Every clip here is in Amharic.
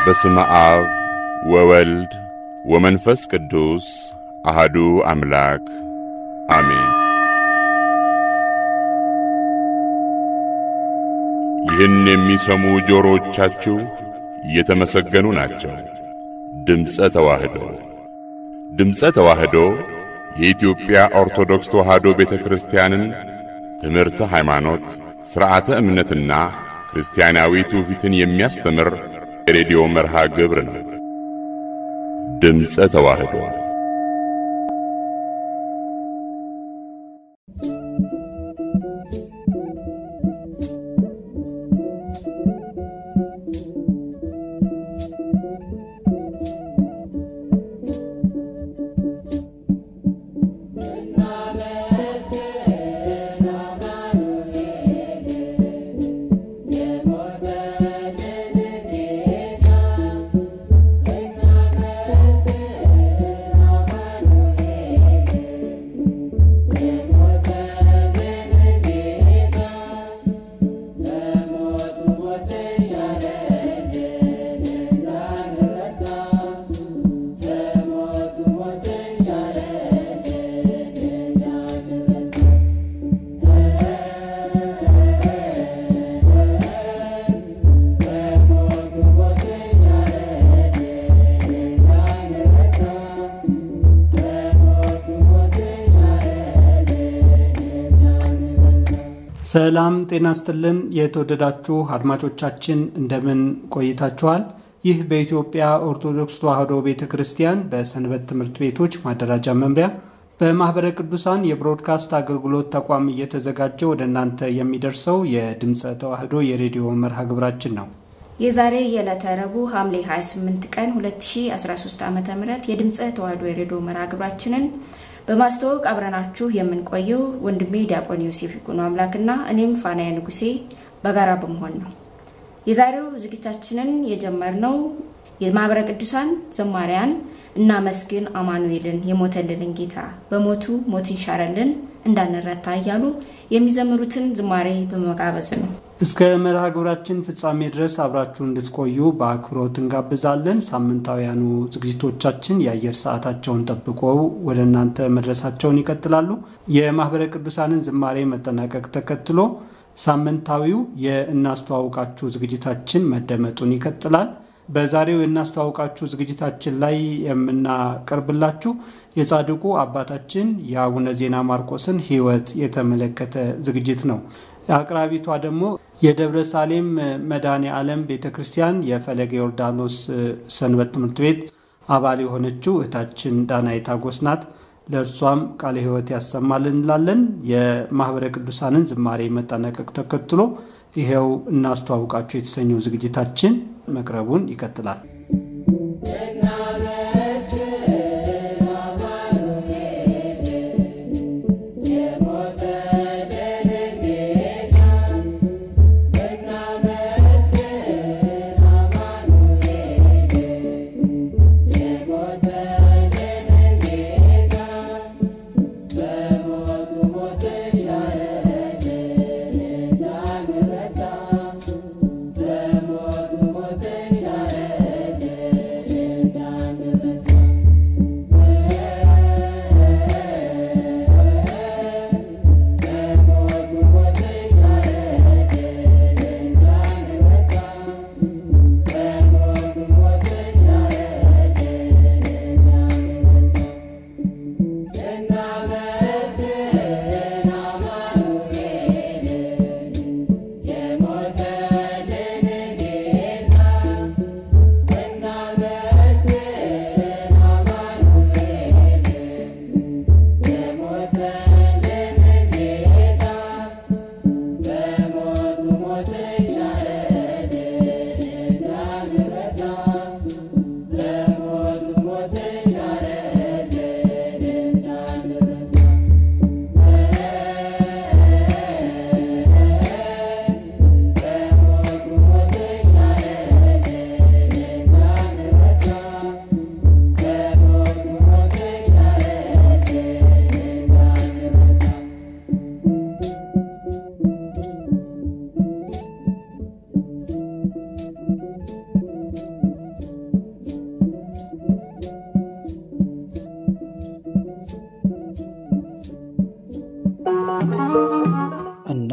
በስመ አብ ወወልድ ወመንፈስ ቅዱስ አሃዱ አምላክ አሜን። ይህን የሚሰሙ ጆሮዎቻችሁ የተመሰገኑ ናቸው። ድምፀ ተዋህዶ ድምፀ ተዋህዶ የኢትዮጵያ ኦርቶዶክስ ተዋህዶ ቤተ ክርስቲያንን ትምህርተ ሃይማኖት፣ ሥርዓተ እምነትና ክርስቲያናዊ ትውፊትን የሚያስተምር የሬዲዮ መርሃ ግብር ነው። ድምፀ ተዋህዶ ሰላም ጤና ስጥልን። የተወደዳችሁ አድማጮቻችን እንደምን ቆይታችኋል? ይህ በኢትዮጵያ ኦርቶዶክስ ተዋሕዶ ቤተ ክርስቲያን በሰንበት ትምህርት ቤቶች ማደራጃ መምሪያ በማኅበረ ቅዱሳን የብሮድካስት አገልግሎት ተቋም እየተዘጋጀ ወደ እናንተ የሚደርሰው የድምፀ ተዋሕዶ የሬዲዮ መርሃ ግብራችን ነው። የዛሬ የዕለተ ረቡዕ ሐምሌ 28 ቀን 2013 ዓ ም የድምፀ ተዋሕዶ የሬዲዮ መርሃ ግብራችንን በማስተዋወቅ አብረናችሁ የምንቆየው ወንድሜ ዲያቆን ዮሴፍ ይኩኖ አምላክና እኔም ፋናያ ንጉሴ በጋራ በመሆን ነው። የዛሬው ዝግጅታችንን የጀመርነው የማኅበረ ቅዱሳን ዘማሪያን እናመስግን አማኑኤልን የሞተልንን ጌታ በሞቱ ሞትን ሻረልን እንዳንረታ እያሉ የሚዘምሩትን ዝማሬ በመጋበዝ ነው። እስከ መርሃ ግብራችን ፍጻሜ ድረስ አብራችሁ እንድትቆዩ በአክብሮት እንጋብዛለን። ሳምንታውያኑ ዝግጅቶቻችን የአየር ሰዓታቸውን ጠብቀው ወደ እናንተ መድረሳቸውን ይቀጥላሉ። የማኅበረ ቅዱሳንን ዝማሬ መጠናቀቅ ተከትሎ ሳምንታዊው የእናስተዋውቃችሁ ዝግጅታችን መደመጡን ይቀጥላል። በዛሬው የእናስተዋውቃችሁ ዝግጅታችን ላይ የምናቀርብላችሁ የጻድቁ አባታችን የአቡነ ዜና ማርቆስን ሕይወት የተመለከተ ዝግጅት ነው። አቅራቢቷ ደግሞ የደብረ ሳሌም መድኃኔ ዓለም ቤተ ክርስቲያን የፈለገ ዮርዳኖስ ሰንበት ትምህርት ቤት አባል የሆነችው እህታችን ዳናይት አጎስ ናት። ለእርሷም ቃለ ሕይወት ያሰማል እንላለን። የማኅበረ ቅዱሳንን ዝማሬ መጠናቀቅ ተከትሎ ይኸው እናስተዋውቃችሁ የተሰኘው ዝግጅታችን መቅረቡን ይቀጥላል። Thank you.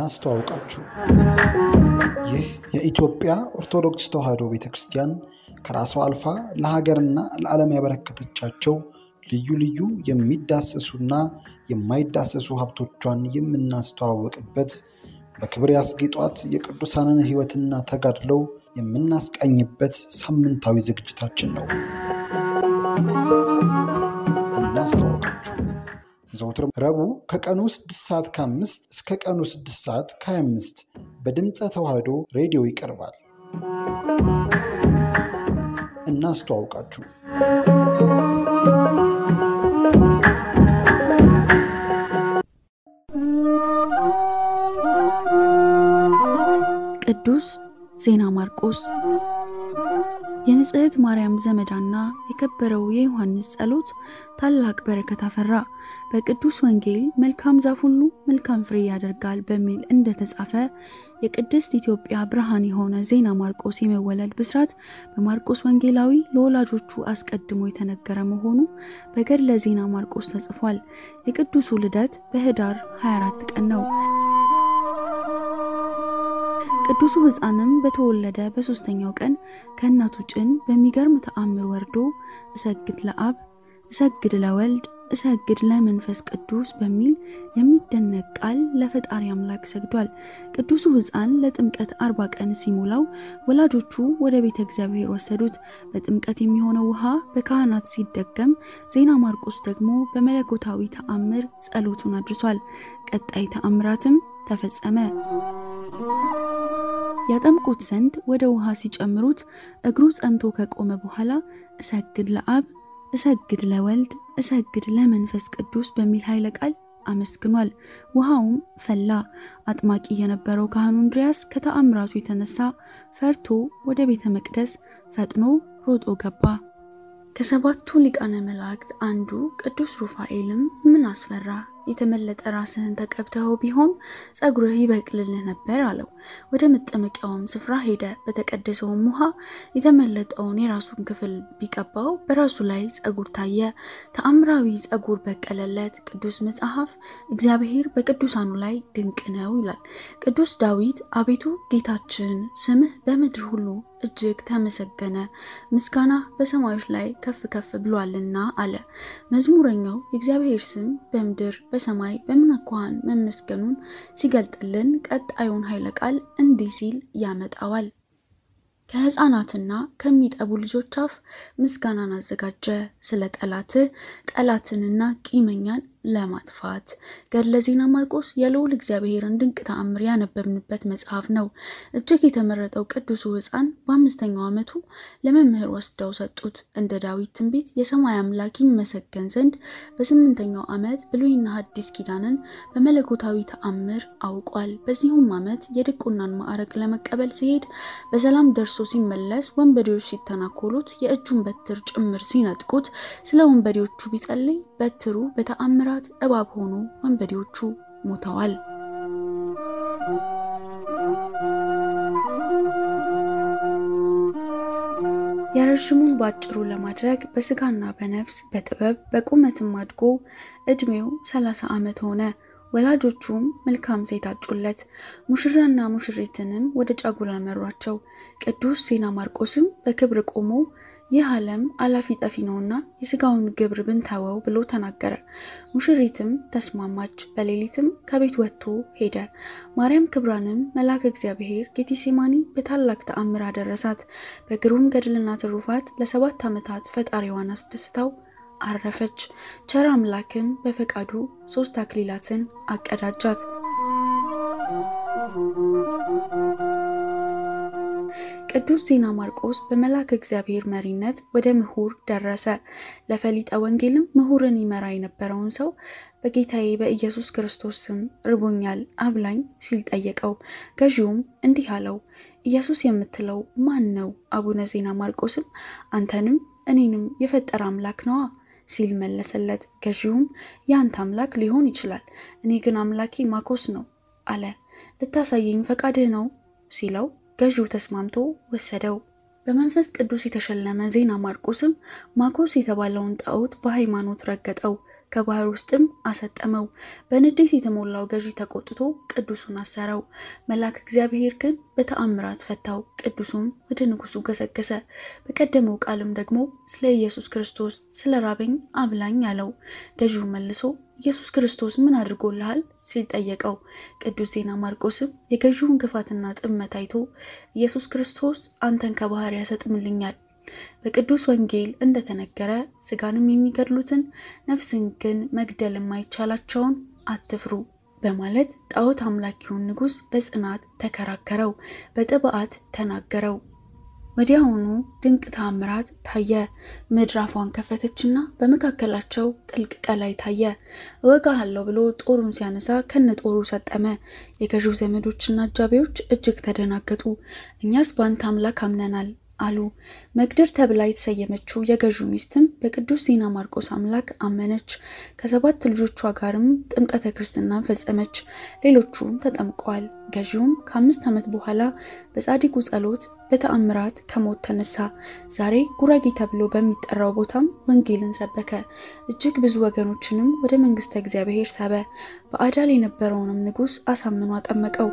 እናስተዋውቃችሁ። ይህ የኢትዮጵያ ኦርቶዶክስ ተዋሕዶ ቤተ ክርስቲያን ከራሷ አልፋ ለሀገርና ለዓለም ያበረከተቻቸው ልዩ ልዩ የሚዳሰሱና የማይዳሰሱ ሀብቶቿን የምናስተዋወቅበት በክብር ያስጌጧት የቅዱሳንን ሕይወትና ተጋድለው የምናስቃኝበት ሳምንታዊ ዝግጅታችን ነው። እናስተዋወቃችሁ ዘውትር ረቡዕ ከቀኑ 6 ሰዓት ከ5 እስከ ቀኑ 6 ሰዓት ከ25 በድምፀ ተዋሕዶ ሬዲዮ ይቀርባል። እናስተዋውቃችሁ ቅዱስ ዜና ማርቆስ የንጽሕት ማርያም ዘመዳና የከበረው የዮሐንስ ጸሎት ታላቅ በረከት አፈራ። በቅዱስ ወንጌል መልካም ዛፍ ሁሉ መልካም ፍሬ ያደርጋል በሚል እንደተጻፈ የቅድስት ኢትዮጵያ ብርሃን የሆነ ዜና ማርቆስ የመወለድ ብስራት በማርቆስ ወንጌላዊ ለወላጆቹ አስቀድሞ የተነገረ መሆኑ በገድለ ዜና ማርቆስ ተጽፏል። የቅዱሱ ልደት በኅዳር 24 ቀን ነው። ቅዱሱ ሕፃንም በተወለደ በሦስተኛው ቀን ከእናቱ ጭን በሚገርም ተአምር ወርዶ እሰግድ ለአብ እሰግድ ለወልድ እሰግድ ለመንፈስ ቅዱስ በሚል የሚደነቅ ቃል ለፈጣሪ አምላክ ሰግዷል። ቅዱሱ ሕፃን ለጥምቀት አርባ ቀን ሲሞላው ወላጆቹ ወደ ቤተ እግዚአብሔር ወሰዱት። በጥምቀት የሚሆነው ውሃ በካህናት ሲደገም፣ ዜና ማርቆስ ደግሞ በመለኮታዊ ተአምር ጸሎቱን አድርሷል። ቀጣይ ተአምራትም ተፈጸመ። ያጠምቁት ዘንድ ወደ ውሃ ሲጨምሩት እግሩ ጸንቶ ከቆመ በኋላ እሰግድ ለአብ እሰግድ ለወልድ እሰግድ ለመንፈስ ቅዱስ በሚል ኃይለ ቃል አመስግኗል። ውሃውም ፈላ። አጥማቂ የነበረው ካህኑ እንድሪያስ ከተአምራቱ የተነሳ ፈርቶ ወደ ቤተ መቅደስ ፈጥኖ ሮጦ ገባ። ከሰባቱ ሊቃነ መላእክት አንዱ ቅዱስ ሩፋኤልም ምን አስፈራ የተመለጠ ራስህን ተቀብተኸው ቢሆን ጸጉርህ ይበቅልልህ ነበር አለው። ወደ መጠመቂያውም ስፍራ ሄደ። በተቀደሰውም ውሃ የተመለጠውን የራሱን ክፍል ቢቀባው በራሱ ላይ ጸጉር ታየ። ተአምራዊ ጸጉር በቀለለት። ቅዱስ መጽሐፍ እግዚአብሔር በቅዱሳኑ ላይ ድንቅ ነው ይላል። ቅዱስ ዳዊት አቤቱ ጌታችን ስምህ በምድር ሁሉ እጅግ ተመሰገነ፣ ምስጋና በሰማዮች ላይ ከፍ ከፍ ብሏልና አለ። መዝሙረኛው የእግዚአብሔር ስም በምድር በሰማይ በምን አኳኋን መመስገኑን ሲገልጥልን ቀጣዩን ኃይለ ቃል እንዲህ ሲል ያመጣዋል። ከሕፃናትና ከሚጠቡ ልጆች አፍ ምስጋናን አዘጋጀ፣ ስለ ጠላትህ ጠላትንና ቂመኛን ለማጥፋት። ገድለ ዜና ማርቆስ የልዑል እግዚአብሔርን ድንቅ ተአምር ያነበብንበት መጽሐፍ ነው። እጅግ የተመረጠው ቅዱሱ ሕፃን በአምስተኛው ዓመቱ ለመምህር ወስደው ሰጡት። እንደ ዳዊት ትንቢት የሰማይ አምላክ ይመሰገን ዘንድ በስምንተኛው ዓመት ብሉይና ሐዲስ ኪዳንን በመለኮታዊ ተአምር አውቋል። በዚሁም ዓመት የድቁናን ማዕረግ ለመቀበል ሲሄድ በሰላም ደርሶ ሲመለስ ወንበዴዎች ሲተናኮሉት የእጁን በትር ጭምር ሲነጥቁት ስለ ወንበዴዎቹ ቢጸልይ በትሩ በተአምራ እባብ ሆኑ ወንበዴዎቹ ሞተዋል። የረዥሙን ባጭሩ ለማድረግ በስጋና በነፍስ በጥበብ በቁመትም አድጎ እድሜው ሰላሳ ዓመት ሆነ። ወላጆቹም መልካም ሴት አጩለት። ሙሽራና ሙሽሪትንም ወደ ጫጉላ መሯቸው። ቅዱስ ዜና ማርቆስም በክብር ቆሞ ይህ ዓለም አላፊ ጠፊ ነውና የስጋውን ግብር ብንተወው ብሎ ተናገረ። ሙሽሪትም ተስማማች። በሌሊትም ከቤት ወጥቶ ሄደ። ማርያም ክብራንም መልአከ እግዚአብሔር ጌቴሴማኒ በታላቅ ተአምር አደረሳት። በግሩም ገድልና ትሩፋት ለሰባት ዓመታት ፈጣሪዋን አስደስታው አረፈች። ቸር አምላክም በፈቃዱ ሶስት አክሊላትን አቀዳጃት። ቅዱስ ዜና ማርቆስ በመልአከ እግዚአብሔር መሪነት ወደ ምሁር ደረሰ። ለፈሊጠ ወንጌልም ምሁርን ይመራ የነበረውን ሰው በጌታዬ በኢየሱስ ክርስቶስ ስም ርቦኛል አብላኝ ሲል ጠየቀው። ገዢውም እንዲህ አለው፣ ኢየሱስ የምትለው ማን ነው? አቡነ ዜና ማርቆስም አንተንም እኔንም የፈጠረ አምላክ ነዋ ሲል መለሰለት። ገዢውም የአንተ አምላክ ሊሆን ይችላል፣ እኔ ግን አምላኬ ማኮስ ነው አለ። ልታሳየኝ ፈቃድህ ነው ሲለው ገዢው ተስማምቶ ወሰደው። በመንፈስ ቅዱስ የተሸለመ ዜና ማርቆስም ማኮስ የተባለውን ጣዖት በሃይማኖት ረገጠው። ከባህር ውስጥም አሰጠመው። በንዴት የተሞላው ገዢ ተቆጥቶ ቅዱሱን አሰረው። መልአክ እግዚአብሔር ግን በተአምራት ፈታው። ቅዱሱም ወደ ንጉሱ ገሰገሰ። በቀደመው ቃልም ደግሞ ስለ ኢየሱስ ክርስቶስ ስለ ራበኝ አብላኝ አለው። ገዢው መልሶ ኢየሱስ ክርስቶስ ምን አድርጎልሃል ሲል ጠየቀው። ቅዱስ ዜና ማርቆስም የገዢውን ክፋትና ጥመት አይቶ ኢየሱስ ክርስቶስ አንተን ከባህር ያሰጥምልኛል በቅዱስ ወንጌል እንደተነገረ ስጋንም የሚገድሉትን ነፍስን ግን መግደል የማይቻላቸውን አትፍሩ በማለት ጣዖት አምላኪውን ንጉሥ በጽናት ተከራከረው፣ በጥብዓት ተናገረው። ወዲያውኑ ድንቅ ተአምራት ታየ። ምድር አፏን ከፈተችና በመካከላቸው ጥልቅ ቀላይ ታየ። እወጋሃለሁ ብሎ ጦሩን ሲያነሳ ከነ ጦሩ ሰጠመ። የገዢው ዘመዶችና አጃቢዎች እጅግ ተደናገጡ። እኛስ በአንተ አምላክ አምነናል አሉ። መግደር ተብላ የተሰየመችው የገዢው ሚስትም በቅዱስ ዜና ማርቆስ አምላክ አመነች። ከሰባት ልጆቿ ጋርም ጥምቀተ ክርስትናን ፈጸመች። ሌሎቹም ተጠምቀዋል። ገዢውም ከአምስት ዓመት በኋላ በጻድቁ ጸሎት በተአምራት ከሞት ተነሳ። ዛሬ ጉራጌ ተብሎ በሚጠራው ቦታም ወንጌልን ሰበከ። እጅግ ብዙ ወገኖችንም ወደ መንግስተ እግዚአብሔር ሳበ። በአዳል የነበረውንም ንጉሥ አሳምኖ አጠመቀው።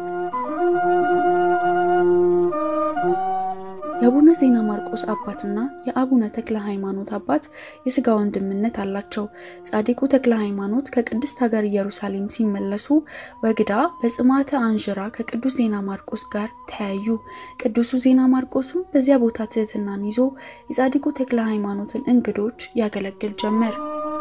የአቡነ ዜና ማርቆስ አባትና የአቡነ ተክለ ሃይማኖት አባት የስጋ ወንድምነት አላቸው። ጻድቁ ተክለ ሃይማኖት ከቅድስት ሀገር ኢየሩሳሌም ሲመለሱ ወግዳ በጽማተ አንዥራ ከቅዱስ ዜና ማርቆስ ጋር ተያዩ። ቅዱሱ ዜና ማርቆስም በዚያ ቦታ ትህትናን ይዞ የጻድቁ ተክለ ሃይማኖትን እንግዶች ያገለግል ጀመር።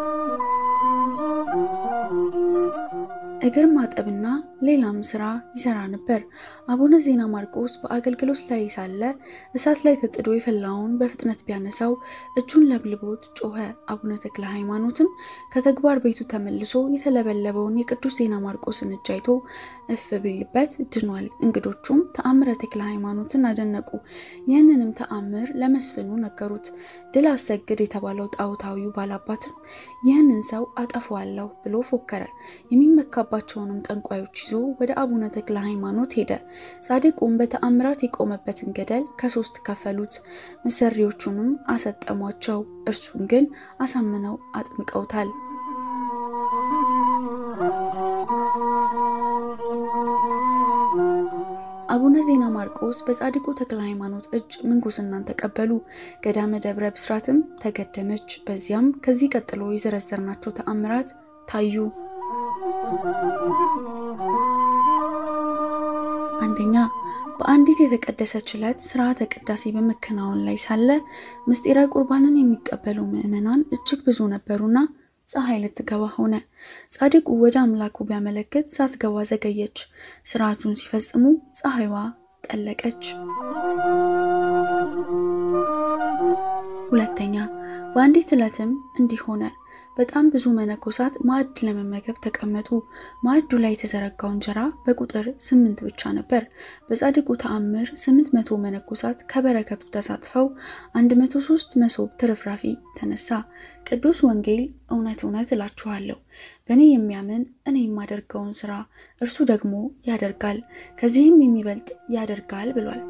እግር ማጠብና ሌላም ስራ ይሰራ ነበር። አቡነ ዜና ማርቆስ በአገልግሎት ላይ ሳለ እሳት ላይ ተጥዶ የፈላውን በፍጥነት ቢያነሳው እጁን ለብልቦት ጮኸ። አቡነ ተክለ ሃይማኖትም ከተግባር ቤቱ ተመልሶ የተለበለበውን የቅዱስ ዜና ማርቆስን እጅ አይቶ እፍ ቢልበት ድኗል። እንግዶቹም ተአምረ ተክለ ሃይማኖትን አደነቁ። ይህንንም ተአምር ለመስፍኑ ነገሩት። ድል አሰግድ የተባለው ጣዖታዊው ባላባትም ይህንን ሰው አጠፋዋለሁ ብሎ ፎከረ። የሚመካባቸውንም ጠንቋዮች ይዞ ወደ አቡነ ተክለ ሃይማኖት ሄደ። ጻድቁም በተአምራት የቆመበትን ገደል ከሶስት ከፈሉት። መሰሪዎቹንም አሰጠሟቸው። እርሱን ግን አሳምነው አጥምቀውታል። አቡነ ዜና ማርቆስ በጻድቁ ተክለ ሃይማኖት እጅ ምንኩስናን ተቀበሉ። ገዳመ ደብረ ብስራትም ተገደመች። በዚያም ከዚህ ቀጥሎ የዘረዘርናቸው ተአምራት ታዩ። አንደኛ በአንዲት የተቀደሰች ዕለት ስርዓተ ቅዳሴ በመከናወን ላይ ሳለ ምስጢረ ቁርባንን የሚቀበሉ ምዕመናን እጅግ ብዙ ነበሩና ፀሐይ ልትገባ ሆነ። ጻድቁ ወደ አምላኩ ቢያመለክት ሳትገባ ዘገየች። ስርዓቱን ሲፈጽሙ ፀሐይዋ ጠለቀች። ሁለተኛ በአንዲት ዕለትም እንዲህ ሆነ። በጣም ብዙ መነኮሳት ማዕድ ለመመገብ ተቀመጡ። ማዕዱ ላይ የተዘረጋው እንጀራ በቁጥር ስምንት ብቻ ነበር። በጻድቁ ተአምር ስምንት መቶ መነኮሳት ከበረከቱ ተሳትፈው አንድ መቶ ሶስት መሶብ ትርፍራፊ ተነሳ። ቅዱስ ወንጌል እውነት እውነት እላችኋለሁ በእኔ የሚያምን እኔ የማደርገውን ስራ እርሱ ደግሞ ያደርጋል፣ ከዚህም የሚበልጥ ያደርጋል ብሏል።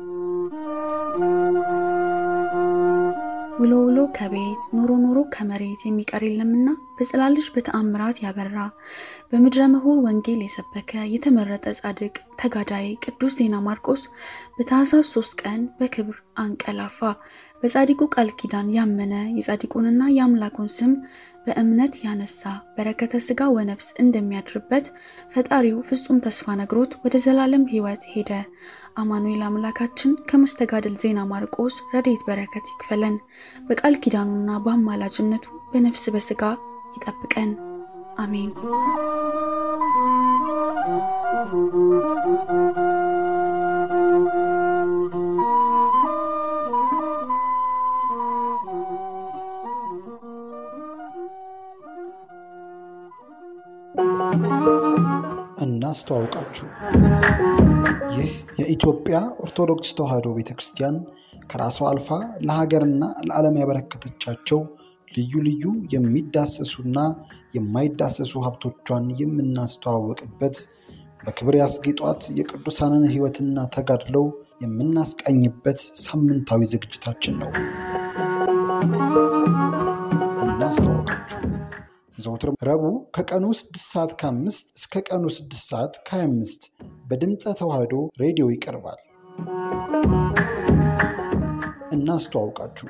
ውሎ ውሎ ከቤት ኖሮ ኖሮ ከመሬት የሚቀር የለምና በጽላልሽ በተአምራት ያበራ በምድረ ምሁር ወንጌል የሰበከ የተመረጠ ጻድቅ ተጋዳይ ቅዱስ ዜና ማርቆስ በታኅሳስ ሶስት ቀን በክብር አንቀላፋ። በጻድቁ ቃል ኪዳን ያመነ የጻድቁንና የአምላኩን ስም በእምነት ያነሳ በረከተ ስጋ ወነፍስ እንደሚያድርበት ፈጣሪው ፍጹም ተስፋ ነግሮት ወደ ዘላለም ሕይወት ሄደ። አማኑኤል አምላካችን ከመስተጋድል ዜና ማርቆስ ረድኤት በረከት ይክፈለን። በቃል ኪዳኑና በአማላጅነቱ በነፍስ በስጋ ይጠብቀን። አሜን። እናስተዋውቃችሁ። ይህ የኢትዮጵያ ኦርቶዶክስ ተዋሕዶ ቤተ ክርስቲያን ከራሷ አልፋ ለሀገርና ለዓለም ያበረከተቻቸው ልዩ ልዩ የሚዳሰሱና የማይዳሰሱ ሀብቶቿን የምናስተዋወቅበት በክብር ያስጌጧት የቅዱሳንን ሕይወትና ተጋድለው የምናስቃኝበት ሳምንታዊ ዝግጅታችን ነው። እናስተዋውቃችሁ። ዘውትር ረቡዕ ከቀኑ 6 ሰዓት ከ5 እስከ ቀኑ 6 ሰዓት ከ25 በድምፀ ተዋህዶ ሬዲዮ ይቀርባል። እናስተዋውቃችሁ።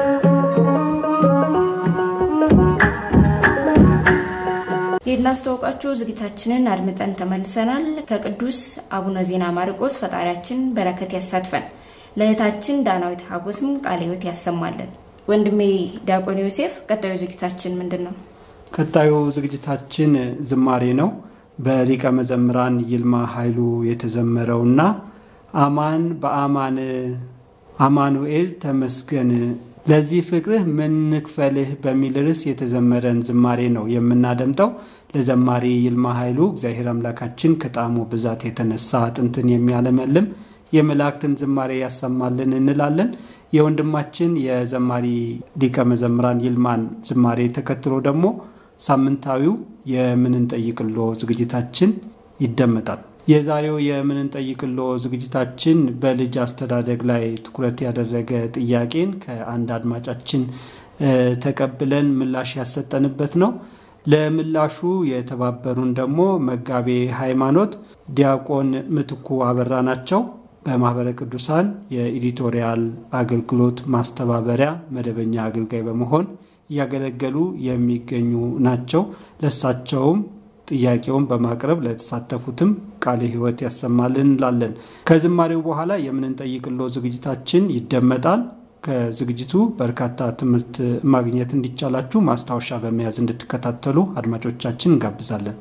የናስተዋውቃችሁ ዝግጅታችንን አድምጠን ተመልሰናል። ከቅዱስ አቡነ ዜና ማርቆስ ፈጣሪያችን በረከት ያሳትፈን፣ ለእህታችን ዳናዊት ሀጎስም ቃለ ሕይወት ያሰማለን። ወንድሜ ዲያቆን ዮሴፍ፣ ቀጣዩ ዝግጅታችን ምንድን ነው? ቀጣዩ ዝግጅታችን ዝማሬ ነው። በሊቀ መዘምራን ይልማ ኃይሉ የተዘመረውና አማን በአማን አማኑኤል ተመስገን ለዚህ ፍቅርህ ምን ንክፈልህ በሚል ርዕስ የተዘመረን ዝማሬ ነው የምናደምጠው። ለዘማሪ ይልማ ኃይሉ እግዚአብሔር አምላካችን ከጣዕሙ ብዛት የተነሳ አጥንትን የሚያለመልም የመላእክትን ዝማሬ ያሰማልን እንላለን። የወንድማችን የዘማሪ ሊቀ መዘምራን ይልማን ዝማሬ ተከትሎ ደግሞ ሳምንታዊው የምንንጠይቅሎ ዝግጅታችን ይደመጣል። የዛሬው የምንንጠይቅሎ ዝግጅታችን በልጅ አስተዳደግ ላይ ትኩረት ያደረገ ጥያቄን ከአንድ አድማጫችን ተቀብለን ምላሽ ያሰጠንበት ነው። ለምላሹ የተባበሩን ደግሞ መጋቤ ሃይማኖት ዲያቆን ምትኩ አበራ ናቸው። በማህበረ ቅዱሳን የኤዲቶሪያል አገልግሎት ማስተባበሪያ መደበኛ አገልጋይ በመሆን እያገለገሉ የሚገኙ ናቸው። ለሳቸውም ጥያቄውን በማቅረብ ለተሳተፉትም ቃለ ሕይወት ያሰማልን እንላለን። ከዝማሬው በኋላ የምንንጠይቅሎ ዝግጅታችን ይደመጣል። ከዝግጅቱ በርካታ ትምህርት ማግኘት እንዲቻላችሁ ማስታወሻ በመያዝ እንድትከታተሉ አድማጮቻችን እንጋብዛለን።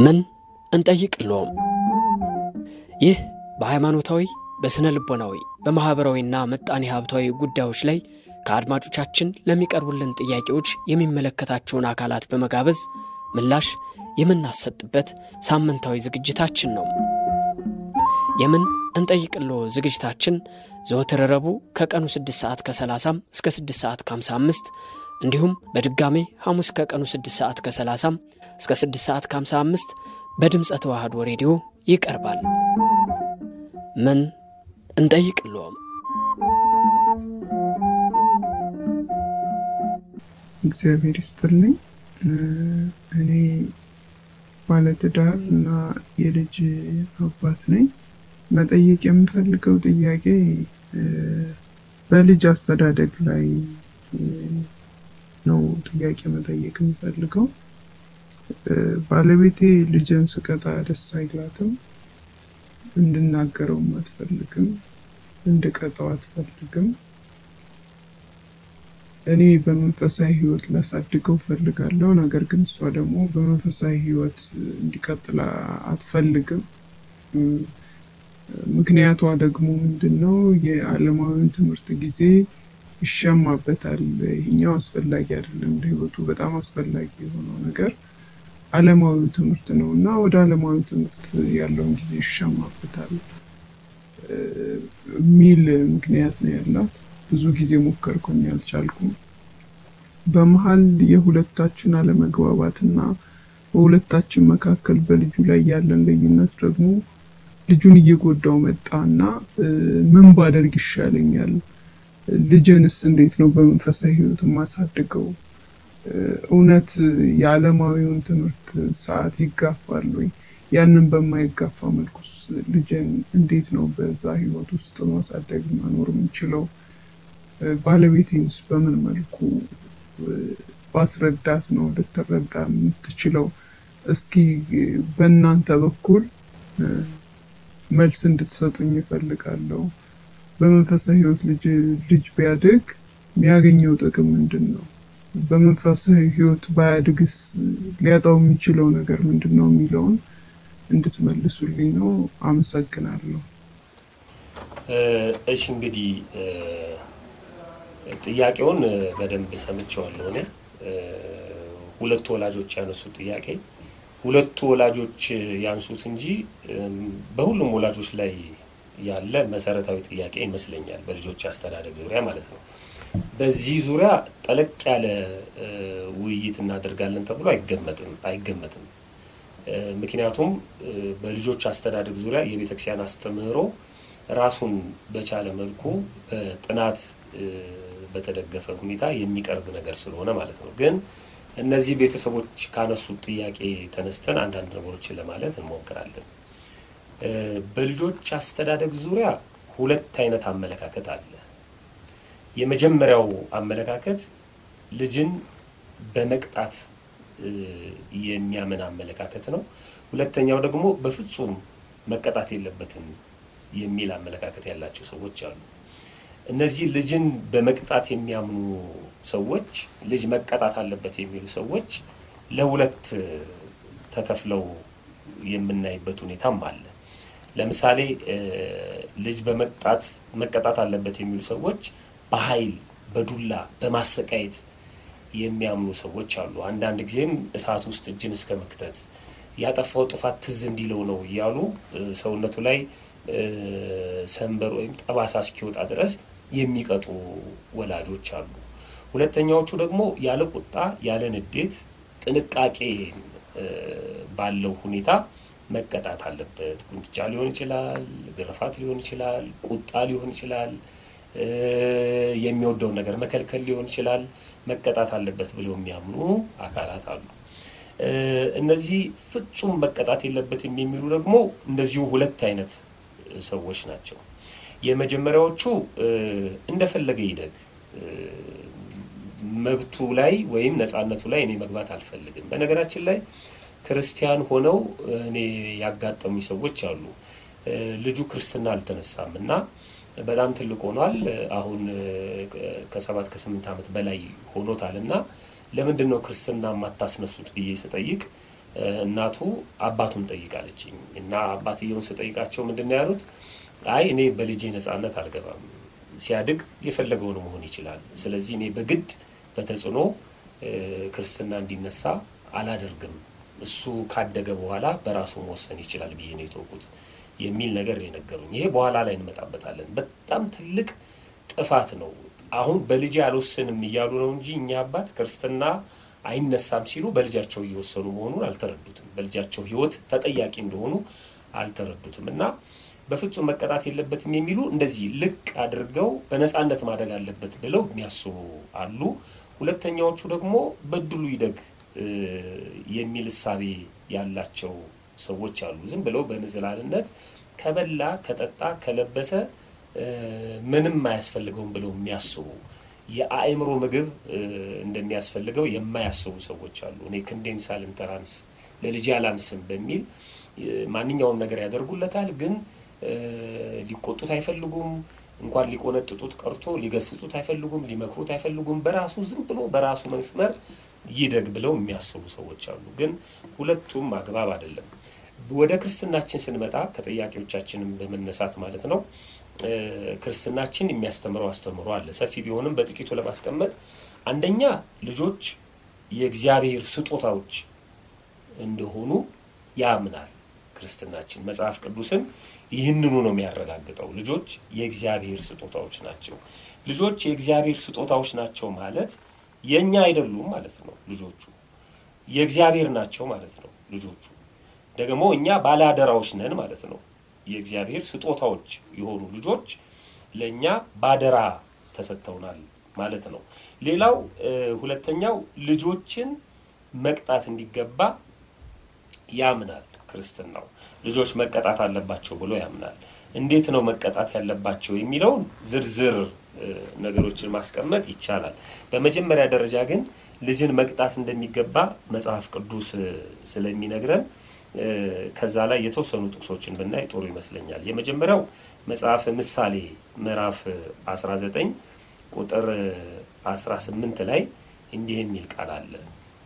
ምን እንጠይቅልዎም? ይህ በሃይማኖታዊ፣ በሥነ ልቦናዊ፣ በማኅበራዊና ምጣኔ ሀብታዊ ጉዳዮች ላይ ከአድማጮቻችን ለሚቀርቡልን ጥያቄዎች የሚመለከታቸውን አካላት በመጋበዝ ምላሽ የምናሰጥበት ሳምንታዊ ዝግጅታችን ነው። የምን እንጠይቅሎ ዝግጅታችን ዘወትር ረቡዕ ከቀኑ 6 ሰዓት ከ30 እስከ 6 ሰዓት ከ55 እንዲሁም በድጋሜ ሐሙስ ከቀኑ 6 ሰዓት ከ30 እስከ 6 ሰዓት ከ55 በድምፀ ተዋህዶ ሬዲዮ ይቀርባል። ምን እንጠይቅልዎም? እግዚአብሔር ይስጥልኝ። እኔ ባለትዳር እና የልጅ አባት ነኝ። መጠየቅ የምፈልገው ጥያቄ በልጅ አስተዳደግ ላይ ነው ጥያቄ መጠየቅ የምፈልገው። ባለቤቴ ልጅን ስቀጣ ደስ አይላትም። እንድናገረውም አትፈልግም። እንድቀጣው አትፈልግም። እኔ በመንፈሳዊ ሕይወት ላሳድገው ፈልጋለሁ። ነገር ግን እሷ ደግሞ በመንፈሳዊ ሕይወት እንዲቀጥል አትፈልግም። ምክንያቷ ደግሞ ምንድን ነው? የዓለማዊውን ትምህርት ጊዜ ይሻማበታል። ይህኛው አስፈላጊ አይደለም ለሕይወቱ በጣም አስፈላጊ የሆነው ነገር ዓለማዊ ትምህርት ነው እና ወደ ዓለማዊ ትምህርት ያለውን ጊዜ ይሻማበታል የሚል ምክንያት ነው ያላት። ብዙ ጊዜ ሞከርኩኝ፣ አልቻልኩም። በመሀል የሁለታችን አለመግባባት እና በሁለታችን መካከል በልጁ ላይ ያለን ልዩነት ደግሞ ልጁን እየጎዳው መጣ እና ምን ባደርግ ይሻለኛል? ልጅንስ እንዴት ነው በመንፈሳዊ ሕይወት የማሳድገው? እውነት የዓለማዊውን ትምህርት ሰዓት ይጋፋል ወይ? ያንን በማይጋፋ መልኩስ ልጅን እንዴት ነው በዛ ሕይወት ውስጥ ማሳደግ መኖር የምንችለው? ባለቤቴንስ በምን መልኩ ባስረዳት ነው ልትረዳ የምትችለው? እስኪ በእናንተ በኩል መልስ እንድትሰጡኝ ይፈልጋለሁ። በመንፈሳዊ ሕይወት ልጅ ልጅ ቢያድግ የሚያገኘው ጥቅም ምንድን ነው? በመንፈሳዊ ሕይወት ባያድግስ ሊያጣው የሚችለው ነገር ምንድን ነው የሚለውን እንድትመልሱልኝ ነው። አመሰግናለሁ። እሺ እንግዲህ ጥያቄውን በደንብ ሰምቼዋለሁ። እኔ ሁለቱ ወላጆች ያነሱት ጥያቄ ሁለቱ ወላጆች ያንሱት እንጂ በሁሉም ወላጆች ላይ ያለ መሰረታዊ ጥያቄ ይመስለኛል፣ በልጆች አስተዳደግ ዙሪያ ማለት ነው። በዚህ ዙሪያ ጠለቅ ያለ ውይይት እናደርጋለን ተብሎ አይገመትም አይገመትም። ምክንያቱም በልጆች አስተዳደግ ዙሪያ የቤተክርስቲያን አስተምህሮ ራሱን በቻለ መልኩ በጥናት በተደገፈ ሁኔታ የሚቀርብ ነገር ስለሆነ ማለት ነው። ግን እነዚህ ቤተሰቦች ካነሱት ጥያቄ ተነስተን አንዳንድ ነገሮችን ለማለት እንሞክራለን። በልጆች አስተዳደግ ዙሪያ ሁለት አይነት አመለካከት አለ። የመጀመሪያው አመለካከት ልጅን በመቅጣት የሚያምን አመለካከት ነው። ሁለተኛው ደግሞ በፍጹም መቀጣት የለበትም የሚል አመለካከት ያላቸው ሰዎች አሉ። እነዚህ ልጅን በመቅጣት የሚያምኑ ሰዎች ልጅ መቀጣት አለበት የሚሉ ሰዎች ለሁለት ተከፍለው የምናይበት ሁኔታም አለ። ለምሳሌ ልጅ በመቅጣት መቀጣት አለበት የሚሉ ሰዎች በኃይል በዱላ በማሰቃየት የሚያምኑ ሰዎች አሉ። አንዳንድ ጊዜም እሳት ውስጥ እጅን እስከ መክተት ያጠፋው ጥፋት ትዝ እንዲለው ነው እያሉ ሰውነቱ ላይ ሰንበር ወይም ጠባሳ እስኪወጣ ድረስ የሚቀጡ ወላጆች አሉ። ሁለተኛዎቹ ደግሞ ያለ ቁጣ ያለ ንዴት ጥንቃቄ ባለው ሁኔታ መቀጣት አለበት። ቁንጥጫ ሊሆን ይችላል፣ ግርፋት ሊሆን ይችላል፣ ቁጣ ሊሆን ይችላል፣ የሚወደውን ነገር መከልከል ሊሆን ይችላል። መቀጣት አለበት ብለው የሚያምኑ አካላት አሉ። እነዚህ ፍጹም መቀጣት የለበትም የሚሉ ደግሞ እንደዚሁ ሁለት አይነት ሰዎች ናቸው። የመጀመሪያዎቹ እንደፈለገ ይደግ መብቱ ላይ ወይም ነፃነቱ ላይ እኔ መግባት አልፈልግም። በነገራችን ላይ ክርስቲያን ሆነው እኔ ያጋጠሙ ሰዎች አሉ። ልጁ ክርስትና አልተነሳም እና በጣም ትልቅ ሆኗል። አሁን ከሰባት ከስምንት ዓመት በላይ ሆኖታል እና ለምንድን ነው ክርስትና የማታስነሱት ብዬ ስጠይቅ እናቱ አባቱን ጠይቃለችኝ እና አባትየውን ስጠይቃቸው ምንድን ነው ያሉት? አይ እኔ በልጄ ነጻነት አልገባም። ሲያድግ የፈለገውን መሆን ይችላል። ስለዚህ እኔ በግድ በተጽዕኖ ክርስትና እንዲነሳ አላደርግም። እሱ ካደገ በኋላ በራሱ መወሰን ይችላል ብዬ ነው የተወኩት የሚል ነገር የነገሩኝ። ይሄ በኋላ ላይ እንመጣበታለን። በጣም ትልቅ ጥፋት ነው። አሁን በልጄ አልወስንም እያሉ ነው እንጂ እኛ አባት ክርስትና አይነሳም ሲሉ በልጃቸው እየወሰኑ መሆኑን አልተረዱትም። በልጃቸው ሕይወት ተጠያቂ እንደሆኑ አልተረዱትም እና በፍጹም መቀጣት የለበትም የሚሉ እንደዚህ ልቅ አድርገው በነፃነት ማደግ አለበት ብለው የሚያስቡ አሉ። ሁለተኛዎቹ ደግሞ በድሉ ይደግ የሚል እሳቤ ያላቸው ሰዎች አሉ። ዝም ብለው በንዝላልነት ከበላ ከጠጣ ከለበሰ ምንም አያስፈልገውም ብለው የሚያስቡ የአእምሮ ምግብ እንደሚያስፈልገው የማያስቡ ሰዎች አሉ። እኔ ክንዴን ሳልንተራንስ ለልጄ አላንስም በሚል ማንኛውም ነገር ያደርጉለታል፣ ግን ሊቆጡት አይፈልጉም። እንኳን ሊቆነጥጡት ቀርቶ ሊገስጡት አይፈልጉም፣ ሊመክሩት አይፈልጉም። በራሱ ዝም ብሎ በራሱ መስመር ይደግ ብለው የሚያስቡ ሰዎች አሉ። ግን ሁለቱም አግባብ አይደለም። ወደ ክርስትናችን ስንመጣ ከጥያቄዎቻችንም በመነሳት ማለት ነው ክርስትናችን የሚያስተምረው አስተምሮ አለ። ሰፊ ቢሆንም በጥቂቱ ለማስቀመጥ አንደኛ ልጆች የእግዚአብሔር ስጦታዎች እንደሆኑ ያምናል ክርስትናችን። መጽሐፍ ቅዱስም ይህንኑ ነው የሚያረጋግጠው። ልጆች የእግዚአብሔር ስጦታዎች ናቸው። ልጆች የእግዚአብሔር ስጦታዎች ናቸው ማለት የእኛ አይደሉም ማለት ነው። ልጆቹ የእግዚአብሔር ናቸው ማለት ነው። ልጆቹ ደግሞ እኛ ባለአደራዎች ነን ማለት ነው። የእግዚአብሔር ስጦታዎች የሆኑ ልጆች ለእኛ ባደራ ተሰጥተውናል ማለት ነው። ሌላው ሁለተኛው ልጆችን መቅጣት እንዲገባ ያምናል ክርስትናው። ልጆች መቀጣት አለባቸው ብሎ ያምናል። እንዴት ነው መቀጣት ያለባቸው የሚለውን ዝርዝር ነገሮችን ማስቀመጥ ይቻላል። በመጀመሪያ ደረጃ ግን ልጅን መቅጣት እንደሚገባ መጽሐፍ ቅዱስ ስለሚነግረን ከዛ ላይ የተወሰኑ ጥቅሶችን ብናይ ጥሩ ይመስለኛል። የመጀመሪያው መጽሐፍ ምሳሌ ምዕራፍ 19 ቁጥር 18 ላይ እንዲህ የሚል ቃል አለ።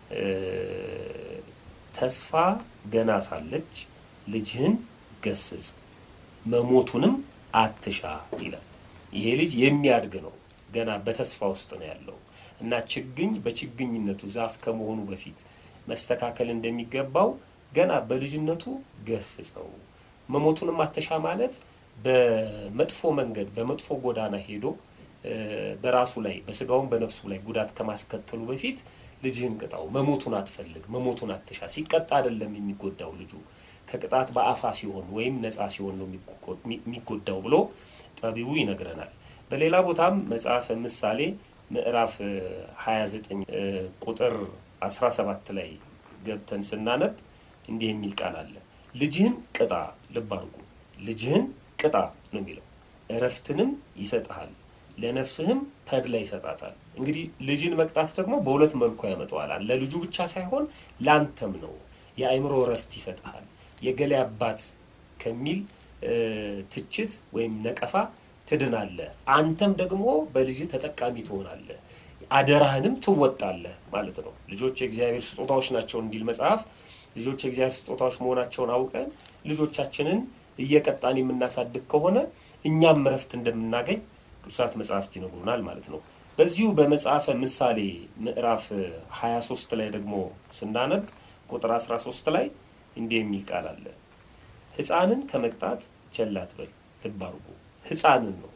ተስፋ ገና ሳለች ልጅህን ገስጽ፣ መሞቱንም አትሻ ይላል። ይሄ ልጅ የሚያድግ ነው። ገና በተስፋ ውስጥ ነው ያለው እና ችግኝ በችግኝነቱ ዛፍ ከመሆኑ በፊት መስተካከል እንደሚገባው ገና በልጅነቱ ገስጸው። መሞቱንም አትሻ ማለት በመጥፎ መንገድ በመጥፎ ጎዳና ሄዶ በራሱ ላይ በስጋውም በነፍሱ ላይ ጉዳት ከማስከተሉ በፊት ልጅህን ቅጣው። መሞቱን አትፈልግ፣ መሞቱን አትሻ። ሲቀጣ አይደለም የሚጎዳው ልጁ ከቅጣት በአፋ ሲሆን ወይም ነፃ ሲሆን ነው የሚጎዳው ብሎ ጠቢቡ ይነግረናል። በሌላ ቦታም መጽሐፈ ምሳሌ ምዕራፍ 29 ቁጥር 17 ላይ ገብተን ስናነብ እንዲህ የሚል ቃል አለ። ልጅህን ቅጣ፣ ልብ አድርጉ፣ ልጅህን ቅጣ ነው የሚለው። እረፍትንም ይሰጥሃል፣ ለነፍስህም ተድላ ይሰጣታል። እንግዲህ ልጅን መቅጣት ደግሞ በሁለት መልኩ ያመጣዋል። ለልጁ ብቻ ሳይሆን ላንተም ነው። የአእምሮ እረፍት ይሰጥሃል። የገሌ አባት ከሚል ትችት ወይም ነቀፋ ትድናለህ። አንተም ደግሞ በልጅ ተጠቃሚ ትሆናለህ፣ አደራህንም ትወጣለህ ማለት ነው። ልጆች የእግዚአብሔር ስጦታዎች ናቸው እንዲል መጽሐፍ ልጆች የእግዚአብሔር ስጦታዎች መሆናቸውን አውቀን ልጆቻችንን እየቀጣን የምናሳድግ ከሆነ እኛም እረፍት እንደምናገኝ ቅዱሳት መጽሐፍት ይነግሩናል ማለት ነው። በዚሁ በመጽሐፈ ምሳሌ ምዕራፍ 23 ላይ ደግሞ ስናነብ ቁጥር 13 ላይ እንዲህ የሚል ቃል አለ። ሕፃንን ከመቅጣት ቸል አትበል። ልብ አድርጉ፣ ሕፃንን ነው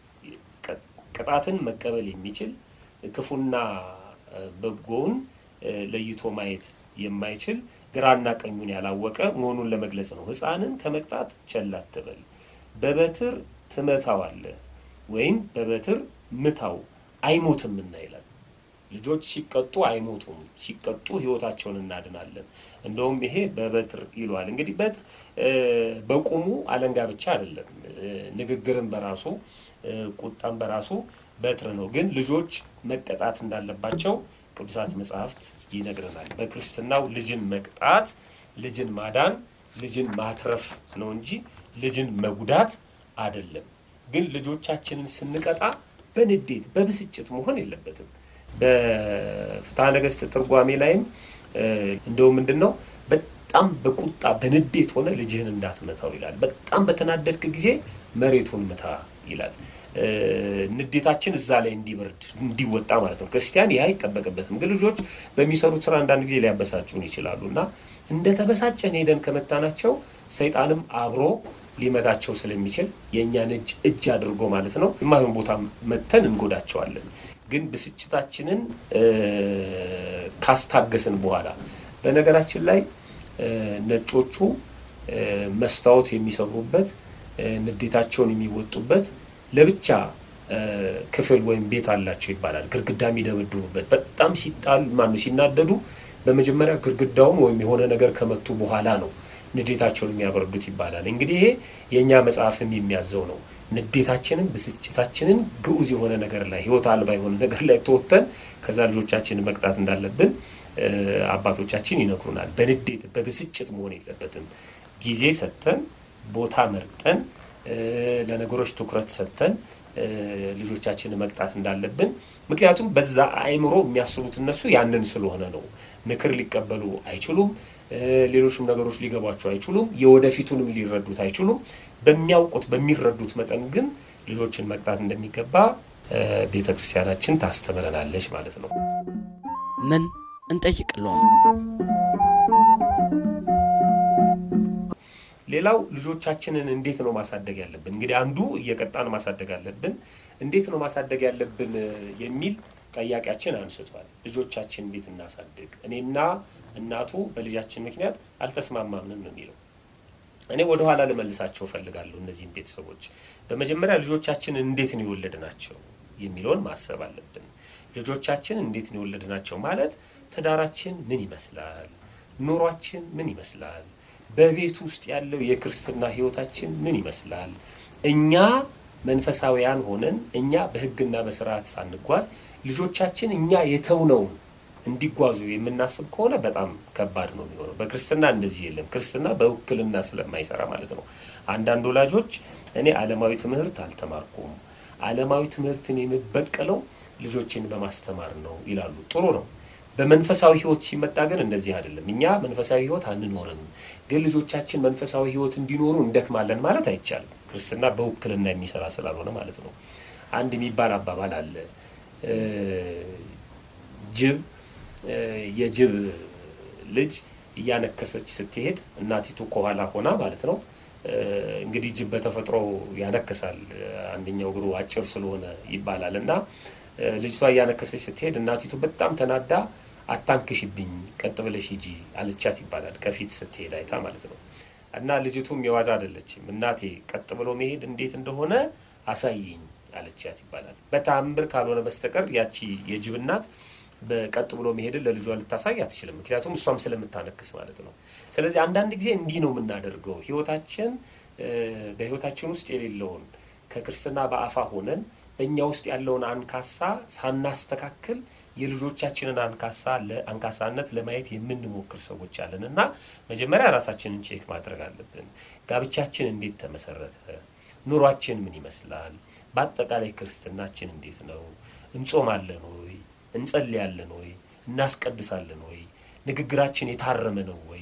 ቅጣትን መቀበል የሚችል ክፉና በጎውን ለይቶ ማየት የማይችል ግራና ቀኙን ያላወቀ መሆኑን ለመግለጽ ነው። ሕፃንን ከመቅጣት ቸል አትበል፣ በበትር ትመታዋለህ ወይም በበትር ምታው አይሞትምና ይላል። ልጆች ሲቀጡ አይሞቱም፣ ሲቀጡ ሕይወታቸውን እናድናለን። እንደውም ይሄ በበትር ይለዋል። እንግዲህ በትር በቁሙ አለንጋ ብቻ አይደለም፣ ንግግርን በራሱ ቁጣን በራሱ በትር ነው። ግን ልጆች መቀጣት እንዳለባቸው ቅዱሳት መጽሐፍት ይነግረናል። በክርስትናው ልጅን መቅጣት፣ ልጅን ማዳን፣ ልጅን ማትረፍ ነው እንጂ ልጅን መጉዳት አይደለም። ግን ልጆቻችንን ስንቀጣ በንዴት በብስጭት መሆን የለበትም። በፍትሐ ነገሥት ትርጓሜ ላይም እንደው ምንድን ነው በጣም በቁጣ በንዴት ሆነ ልጅህን እንዳትመታው ይላል። በጣም በተናደድክ ጊዜ መሬቱን ምታ ይላል። ንዴታችን እዛ ላይ እንዲበርድ እንዲወጣ ማለት ነው። ክርስቲያን ይህ አይጠበቅበትም። ግን ልጆች በሚሰሩት ስራ አንዳንድ ጊዜ ሊያበሳጩን ይችላሉ እና እንደ ተበሳጨን ሄደን ከመታናቸው ሰይጣንም አብሮ ሊመታቸው ስለሚችል የእኛን እጅ እጅ አድርጎ ማለት ነው የማይሆን ቦታ መተን እንጎዳቸዋለን። ግን ብስጭታችንን ካስታገስን በኋላ በነገራችን ላይ ነጮቹ መስታወት የሚሰብሩበት ንዴታቸውን የሚወጡበት ለብቻ ክፍል ወይም ቤት አላቸው ይባላል። ግድግዳ የሚደበድቡበት በጣም ሲጣሉ ማነው ሲናደዱ በመጀመሪያ ግድግዳውን ወይም የሆነ ነገር ከመቱ በኋላ ነው ንዴታቸውን የሚያበርዱት ይባላል። እንግዲህ ይሄ የእኛ መጽሐፍም የሚያዘው ነው። ንዴታችንን፣ ብስጭታችንን ግዑዝ የሆነ ነገር ላይ ህይወት አልባ የሆነ ነገር ላይ ተወጥተን ከዛ ልጆቻችንን መቅጣት እንዳለብን አባቶቻችን ይነግሩናል። በንዴት በብስጭት መሆን የለበትም። ጊዜ ሰጥተን ቦታ መርጠን ለነገሮች ትኩረት ሰጥተን ልጆቻችንን መቅጣት እንዳለብን ምክንያቱም በዛ አእምሮ የሚያስቡት እነሱ ያንን ስለሆነ ነው። ምክር ሊቀበሉ አይችሉም። ሌሎችም ነገሮች ሊገቧቸው አይችሉም። የወደፊቱንም ሊረዱት አይችሉም። በሚያውቁት በሚረዱት መጠን ግን ልጆችን መቅጣት እንደሚገባ ቤተ ክርስቲያናችን ታስተምረናለች ማለት ነው። ምን እንጠይቅለውም ሌላው ልጆቻችንን እንዴት ነው ማሳደግ ያለብን? እንግዲህ አንዱ እየቀጣን ማሳደግ አለብን። እንዴት ነው ማሳደግ ያለብን የሚል ጠያቂያችን አንስቷል። ልጆቻችን እንዴት እናሳድግ? እኔና እናቱ በልጃችን ምክንያት አልተስማማምንም ነው የሚለው። እኔ ወደ ኋላ ልመልሳቸው እፈልጋለሁ እነዚህን ቤተሰቦች። በመጀመሪያ ልጆቻችንን እንዴት ነው የወለድናቸው የሚለውን ማሰብ አለብን። ልጆቻችን እንዴት ነው የወለድናቸው ማለት ትዳራችን ምን ይመስላል? ኑሯችን ምን ይመስላል? በቤት ውስጥ ያለው የክርስትና ሕይወታችን ምን ይመስላል? እኛ መንፈሳዊያን ሆነን እኛ በሕግና በስርዓት ሳንጓዝ ልጆቻችን እኛ የተውነውን እንዲጓዙ የምናስብ ከሆነ በጣም ከባድ ነው የሚሆነው። በክርስትና እንደዚህ የለም። ክርስትና በውክልና ስለማይሰራ ማለት ነው። አንዳንድ ወላጆች እኔ ዓለማዊ ትምህርት አልተማርኩም፣ ዓለማዊ ትምህርትን የምበቀለው ልጆችን በማስተማር ነው ይላሉ። ጥሩ ነው። በመንፈሳዊ ህይወት ሲመጣ ግን እንደዚህ አይደለም። እኛ መንፈሳዊ ህይወት አንኖርም፣ ግን ልጆቻችን መንፈሳዊ ህይወት እንዲኖሩ እንደክማለን ማለት አይቻልም። ክርስትና በውክልና የሚሰራ ስላልሆነ ማለት ነው። አንድ የሚባል አባባል አለ። ጅብ የጅብ ልጅ እያነከሰች ስትሄድ እናቲቱ ከኋላ ሆና ማለት ነው። እንግዲህ ጅብ በተፈጥሮ ያነክሳል፣ አንደኛው እግሩ አጭር ስለሆነ ይባላል እና ልጅቷ እያነከሰች ስትሄድ እናቲቱ በጣም ተናዳ አታንክሽብኝ፣ ቀጥ ብለሽ ሂጂ አለቻት ይባላል። ከፊት ስትሄድ አይታ ማለት ነው። እና ልጅቱም የዋዛ አይደለችም። እናቴ ቀጥ ብሎ መሄድ እንዴት እንደሆነ አሳይኝ አለቻት ይባላል። በተአምር ካልሆነ በስተቀር ያቺ የጅብ እናት በቀጥ ብሎ መሄድን ለልጇ ልታሳይ አትችልም። ምክንያቱም እሷም ስለምታነክስ ማለት ነው። ስለዚህ አንዳንድ ጊዜ እንዲህ ነው የምናደርገው። ህይወታችን በህይወታችን ውስጥ የሌለውን ከክርስትና በአፋ ሆነን በእኛ ውስጥ ያለውን አንካሳ ሳናስተካክል የልጆቻችንን አንካሳ ለአንካሳነት ለማየት የምንሞክር ሰዎች አለን እና መጀመሪያ ራሳችንን ቼክ ማድረግ አለብን። ጋብቻችን እንዴት ተመሰረተ? ኑሯችን ምን ይመስላል? በአጠቃላይ ክርስትናችን እንዴት ነው? እንጾማለን ወይ? እንጸልያለን ወይ? እናስቀድሳለን ወይ? ንግግራችን የታረመ ነው ወይ?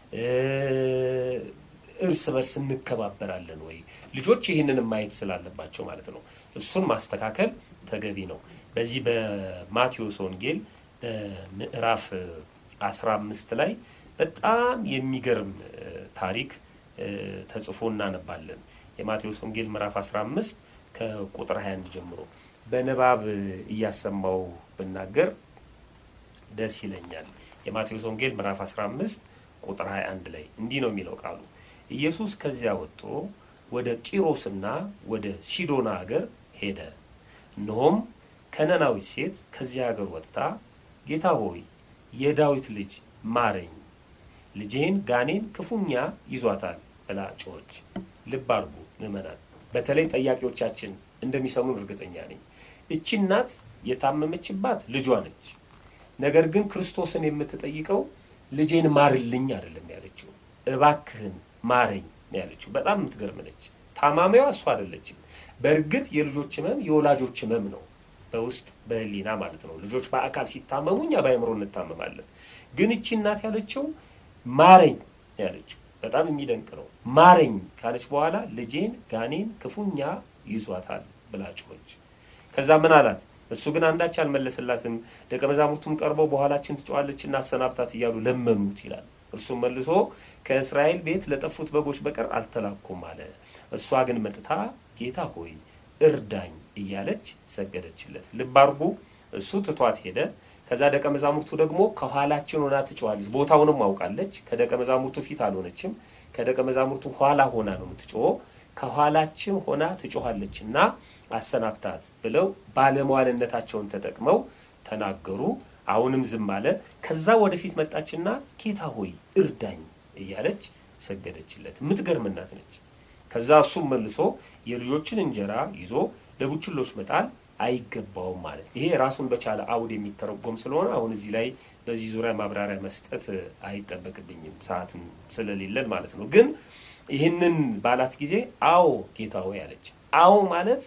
እርስ በርስ እንከባበራለን ወይ? ልጆች ይህንንም ማየት ስላለባቸው ማለት ነው። እሱን ማስተካከል ተገቢ ነው። በዚህ በማቴዎስ ወንጌል በምዕራፍ አስራ አምስት ላይ በጣም የሚገርም ታሪክ ተጽፎ እናነባለን። የማቴዎስ ወንጌል ምዕራፍ 15 ከቁጥር 21 ጀምሮ በንባብ እያሰማው ብናገር ደስ ይለኛል። የማቴዎስ ወንጌል ምዕራፍ 15 ቁጥር 21 ላይ እንዲህ ነው የሚለው ቃሉ ኢየሱስ ከዚያ ወጥቶ ወደ ጢሮስና ወደ ሲዶና አገር ሄደ። እነሆም ከነናዊት ሴት ከዚያ አገር ወጥታ ጌታ ሆይ የዳዊት ልጅ ማረኝ፣ ልጄን ጋኔን ክፉኛ ይዟታል ብላ ጮኸች። ልብ አድርጉ ምዕመናን፣ በተለይ ጠያቂዎቻችን እንደሚሰሙን እርግጠኛ ነኝ። እቺ እናት የታመመችባት ልጇ ነች። ነገር ግን ክርስቶስን የምትጠይቀው ልጄን ማርልኝ አይደለም ያለችው፣ እባክህን ማረኝ ነው ያለችው። በጣም የምትገርም ነች። ታማሚዋ እሷ አይደለችም። በእርግጥ የልጆች ህመም የወላጆች ህመም ነው፣ በውስጥ በህሊና ማለት ነው። ልጆች በአካል ሲታመሙ እኛ በአእምሮ እንታመማለን። ግን እቺ እናት ያለችው ማረኝ፣ ያለችው በጣም የሚደንቅ ነው። ማረኝ ካለች በኋላ ልጄን ጋኔን ክፉኛ ይዟታል ብላ ጮኸች። ከዛ ምን አላት? እሱ ግን አንዳች አልመለሰላትም። ደቀ መዛሙርቱም ቀርበው በኋላችን ትጮኻለችና አሰናብታት እያሉ ለመኑት ይላል። እርሱም መልሶ ከእስራኤል ቤት ለጠፉት በጎች በቀር አልተላኩም አለ። እርሷ ግን መጥታ ጌታ ሆይ እርዳኝ እያለች ሰገደችለት። ልብ አድርጉ፣ እሱ ትቷት ሄደ። ከዛ ደቀ መዛሙርቱ ደግሞ ከኋላችን ሆና ትጮኻለች። ቦታውንም አውቃለች። ከደቀ መዛሙርቱ ፊት አልሆነችም። ከደቀ መዛሙርቱ ኋላ ሆና ነው የምትጮኸው። ከኋላችን ሆና ትጮኻለች እና አሰናብታት ብለው ባለሟልነታቸውን ተጠቅመው ተናገሩ። አሁንም ዝም አለ። ከዛ ወደፊት መጣችና ጌታ ሆይ እርዳኝ እያለች ሰገደችለት። የምትገርም እናት ነች። ከዛ እሱም መልሶ የልጆችን እንጀራ ይዞ ለቡችሎች መጣል አይገባውም ማለት ይሄ ራሱን በቻለ አውድ የሚተረጎም ስለሆነ አሁን እዚህ ላይ በዚህ ዙሪያ ማብራሪያ መስጠት አይጠበቅብኝም ሰዓትም ስለሌለን ማለት ነው። ግን ይህንን ባላት ጊዜ አዎ ጌታ ሆይ አለች። አዎ ማለት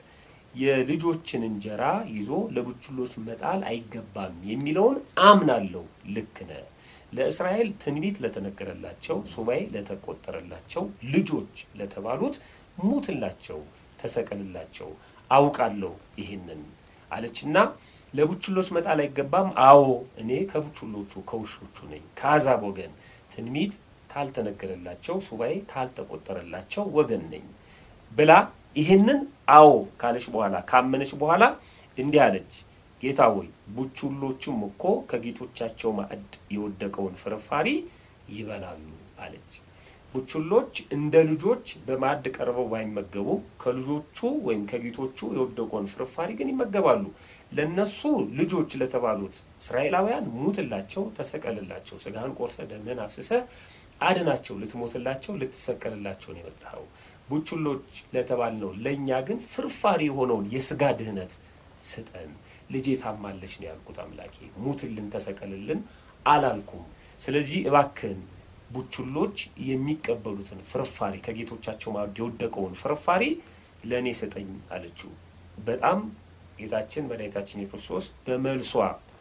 የልጆችን እንጀራ ይዞ ለቡችሎች መጣል አይገባም የሚለውን አምናለሁ። ልክ ነህ። ለእስራኤል ትንቢት ለተነገረላቸው ሱባኤ ለተቆጠረላቸው ልጆች ለተባሉት ሙትላቸው፣ ተሰቀልላቸው አውቃለሁ ይህንን አለችና ለቡችሎች መጣል አይገባም። አዎ እኔ ከቡችሎቹ ከውሾቹ ነኝ፣ ከአሕዛብ ወገን ትንቢት ካልተነገረላቸው ሱባኤ ካልተቆጠረላቸው ወገን ነኝ ብላ ይህንን አዎ ካለች በኋላ ካመነች በኋላ እንዲህ አለች፣ ጌታ ሆይ ቡችሎቹም እኮ ከጌቶቻቸው ማዕድ የወደቀውን ፍርፋሪ ይበላሉ አለች። ቡችሎች እንደ ልጆች በማዕድ ቀርበው ባይመገቡ ከልጆቹ ወይም ከጌቶቹ የወደቀውን ፍርፋሪ ግን ይመገባሉ። ለነሱ ልጆች ለተባሉት እስራኤላውያን ሙትላቸው፣ ተሰቀልላቸው፣ ስጋህን ቆርሰ ደምህን አፍስሰ አድናቸው፣ ልትሞትላቸው፣ ልትሰቀልላቸው ነው የመጣኸው። ቡችሎች ለተባልነው ለእኛ ግን ፍርፋሪ የሆነውን የስጋ ድህነት ስጠን። ልጄ ታማለች ነው ያልኩት። አምላኬ ሙትልን፣ ተሰቀልልን አላልኩም። ስለዚህ እባክህን ቡችሎች የሚቀበሉትን ፍርፋሪ ከጌቶቻቸው ማዕድ የወደቀውን ፍርፋሪ ለእኔ ስጠኝ አለችው። በጣም ጌታችን መድኃኒታችን የክርስቶስ በመልሷ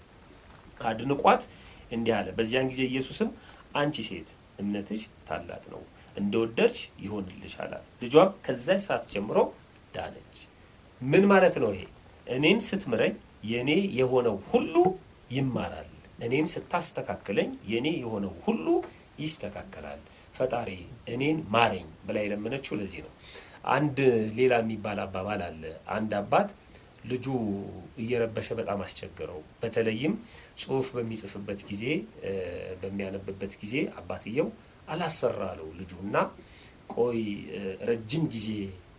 አድንቋት እንዲህ አለ። በዚያን ጊዜ ኢየሱስም አንቺ ሴት እምነትሽ ታላቅ ነው፣ እንደወደድሽ ይሆንልሽ አላት። ልጇም ከዛች ሰዓት ጀምሮ ዳነች። ምን ማለት ነው ይሄ? እኔን ስትምረኝ የእኔ የሆነው ሁሉ ይማራል። እኔን ስታስተካክለኝ የእኔ የሆነው ሁሉ ይስተካከላል። ፈጣሪ እኔን ማረኝ ብላ የለመነችው ለዚህ ነው። አንድ ሌላ የሚባል አባባል አለ። አንድ አባት ልጁ እየረበሸ በጣም አስቸገረው። በተለይም ጽሑፍ በሚጽፍበት ጊዜ በሚያነብበት ጊዜ አባትየው አላሰራ አለው ልጁ እና ቆይ ረጅም ጊዜ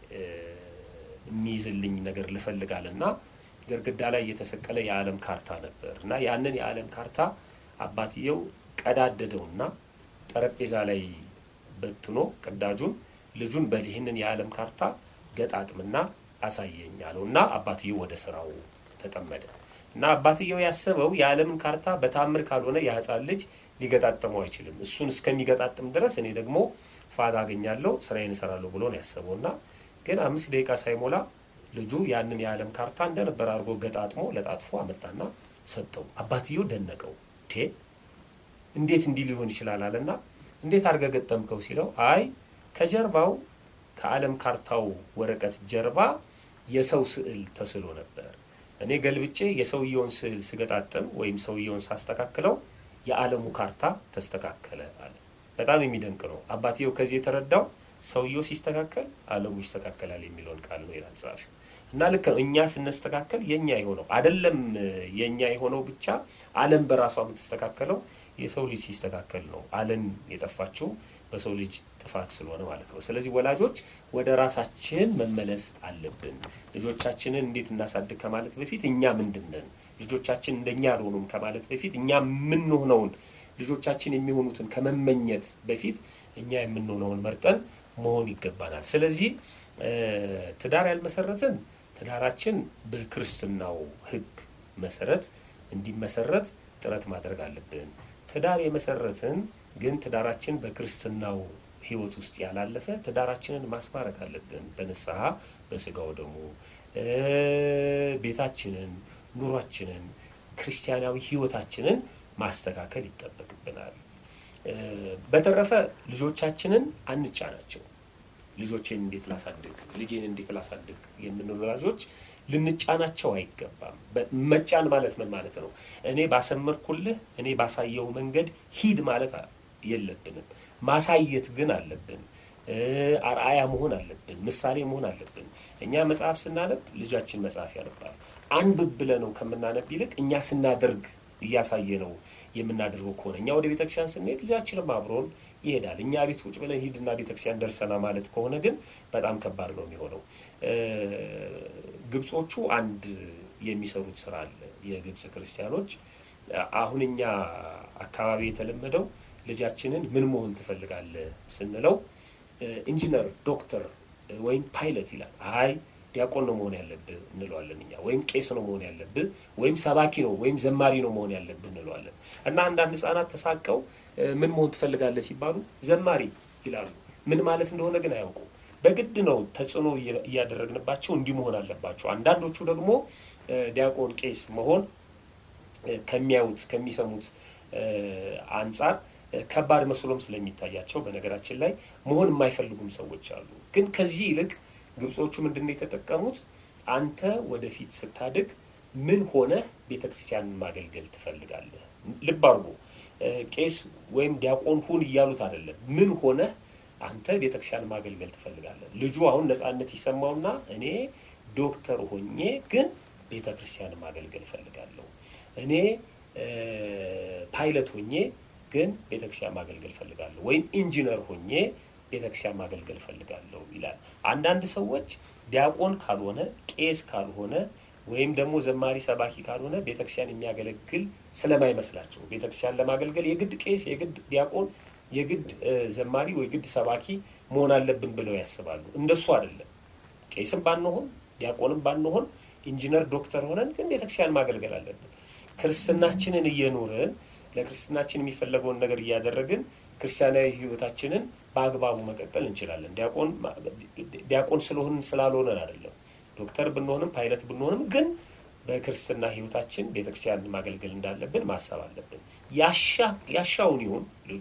የሚይዝልኝ ነገር ልፈልጋል እና ግድግዳ ላይ የተሰቀለ የዓለም ካርታ ነበር እና ያንን የዓለም ካርታ አባትየው ቀዳደደውና ጠረጴዛ ላይ በትኖ ቅዳጁን ልጁን በል ይህንን የዓለም ካርታ ገጣጥምና አሳየኝ አለው እና አባትየው ወደ ስራው ተጠመደ እና አባትየው ያሰበው የዓለምን ካርታ በታምር ካልሆነ የህፃን ልጅ ሊገጣጥመው አይችልም። እሱን እስከሚገጣጥም ድረስ እኔ ደግሞ ፋታ አገኛለሁ፣ ስራዬን እሰራለሁ ብሎ ነው ያሰበው እና ግን አምስት ደቂቃ ሳይሞላ ልጁ ያንን የዓለም ካርታ እንደነበር አድርጎ ገጣጥሞ ለጣጥፎ አመጣና ሰጠው። አባትየው ደነቀው። ቴ እንዴት እንዲህ ሊሆን ይችላል አለና እንዴት አድርገህ ገጠምከው ሲለው አይ ከጀርባው ከዓለም ካርታው ወረቀት ጀርባ የሰው ስዕል ተስሎ ነበር። እኔ ገልብጬ የሰውየውን ስዕል ስገጣጥም ወይም ሰውየውን ሳስተካክለው የዓለሙ ካርታ ተስተካከለ አለ። በጣም የሚደንቅ ነው። አባትየው ከዚህ የተረዳው ሰውየው ሲስተካከል ዓለሙ ይስተካከላል የሚለውን ቃል ነው ይላል ጸሐፊው። እና ልክ ነው። እኛ ስንስተካከል የእኛ የሆነው አይደለም የእኛ የሆነው ብቻ ዓለም በራሷ የምትስተካከለው የሰው ልጅ ሲስተካከል ነው። ዓለም የጠፋችው በሰው ልጅ ጥፋት ስለሆነ ማለት ነው። ስለዚህ ወላጆች ወደ ራሳችን መመለስ አለብን። ልጆቻችንን እንዴት እናሳድግ ከማለት በፊት እኛ ምንድን ነን፣ ልጆቻችን እንደኛ አልሆኑም ከማለት በፊት እኛ የምንሆነውን ልጆቻችን የሚሆኑትን ከመመኘት በፊት እኛ የምንሆነውን መርጠን መሆን ይገባናል። ስለዚህ ትዳር ያልመሰረትን ትዳራችን በክርስትናው ሕግ መሰረት እንዲመሰረት ጥረት ማድረግ አለብን። ትዳር የመሰረትን ግን ትዳራችን በክርስትናው ሕይወት ውስጥ ያላለፈ ትዳራችንን ማስማረክ አለብን። በንስሐ በስጋው ደግሞ ቤታችንን፣ ኑሯችንን፣ ክርስቲያናዊ ሕይወታችንን ማስተካከል ይጠበቅብናል። በተረፈ ልጆቻችንን አንጫናቸው። ልጆቼን እንዴት ላሳድግ፣ ልጄን እንዴት ላሳድግ የምንሉ ወላጆች ልንጫናቸው አይገባም። መጫን ማለት ምን ማለት ነው? እኔ ባሰመርኩልህ፣ እኔ ባሳየው መንገድ ሂድ ማለት የለብንም። ማሳየት ግን አለብን። አርአያ መሆን አለብን። ምሳሌ መሆን አለብን። እኛ መጽሐፍ ስናነብ ልጃችን መጽሐፍ ያነባል። አንብብ ብለህ ነው ከምናነብ ይልቅ እኛ ስናደርግ እያሳየ ነው የምናደርገው ከሆነ እኛ ወደ ቤተክርስቲያን ስንሄድ ልጃችንም አብሮን ይሄዳል። እኛ ቤት ውጭ ብለን ሂድና ቤተክርስቲያን ደርሰና ማለት ከሆነ ግን በጣም ከባድ ነው የሚሆነው። ግብጾቹ አንድ የሚሰሩት ስራ አለ። የግብጽ ክርስቲያኖች አሁን እኛ አካባቢ የተለመደው ልጃችንን ምን መሆን ትፈልጋለህ ስንለው ኢንጂነር፣ ዶክተር ወይም ፓይለት ይላል። አይ ዲያቆን ነው መሆን ያለብህ እንለዋለን እኛ። ወይም ቄስ ነው መሆን ያለብህ፣ ወይም ሰባኪ ነው ወይም ዘማሪ ነው መሆን ያለብህ እንለዋለን። እና አንዳንድ ህጻናት ተሳቀው ምን መሆን ትፈልጋለህ ሲባሉ ዘማሪ ይላሉ። ምን ማለት እንደሆነ ግን አያውቁም። በግድ ነው ተጽዕኖ እያደረግንባቸው እንዲህ መሆን አለባቸው። አንዳንዶቹ ደግሞ ዲያቆን፣ ቄስ መሆን ከሚያዩት ከሚሰሙት አንጻር ከባድ መስሎም ስለሚታያቸው በነገራችን ላይ መሆን የማይፈልጉም ሰዎች አሉ። ግን ከዚህ ይልቅ ግብጾቹ ምንድን ነው የተጠቀሙት? አንተ ወደፊት ስታድግ ምን ሆነህ ቤተ ክርስቲያንን ማገልገል ትፈልጋለህ? ልብ አድርጎ ቄስ ወይም ዲያቆን ሁን እያሉት አይደለም። ምን ሆነህ አንተ ቤተ ክርስቲያንን ማገልገል ትፈልጋለህ? ልጁ አሁን ነጻነት ይሰማውና እኔ ዶክተር ሆኜ ግን ቤተ ክርስቲያንን ማገልገል እፈልጋለሁ፣ እኔ ፓይለት ሆኜ ግን ቤተክርስቲያን ማገልገል ፈልጋለሁ ወይም ኢንጂነር ሆኜ ቤተክርስቲያን ማገልገል ፈልጋለሁ ይላል። አንዳንድ ሰዎች ዲያቆን ካልሆነ ቄስ ካልሆነ ወይም ደግሞ ዘማሪ ሰባኪ ካልሆነ ቤተክርስቲያን የሚያገለግል ስለማይመስላቸው ቤተክርስቲያን ለማገልገል የግድ ቄስ፣ የግድ ዲያቆን፣ የግድ ዘማሪ ወይ ግድ ሰባኪ መሆን አለብን ብለው ያስባሉ። እንደሱ አይደለም። ቄስም ባንሆን ዲያቆንም ባንሆን ኢንጂነር፣ ዶክተር ሆነን ግን ቤተክርስቲያን ማገልገል አለብን። ክርስትናችንን እየኖርን ለክርስትናችን የሚፈለገውን ነገር እያደረግን ክርስቲያናዊ ሕይወታችንን በአግባቡ መቀጠል እንችላለን። ዲያቆን ዲያቆን ስለሆንን ስላልሆነን አይደለም። ዶክተር ብንሆንም ፓይለት ብንሆንም ግን በክርስትና ሕይወታችን ቤተክርስቲያን ማገልገል እንዳለብን ማሰብ አለብን። ያሻውን ይሁን ልጁ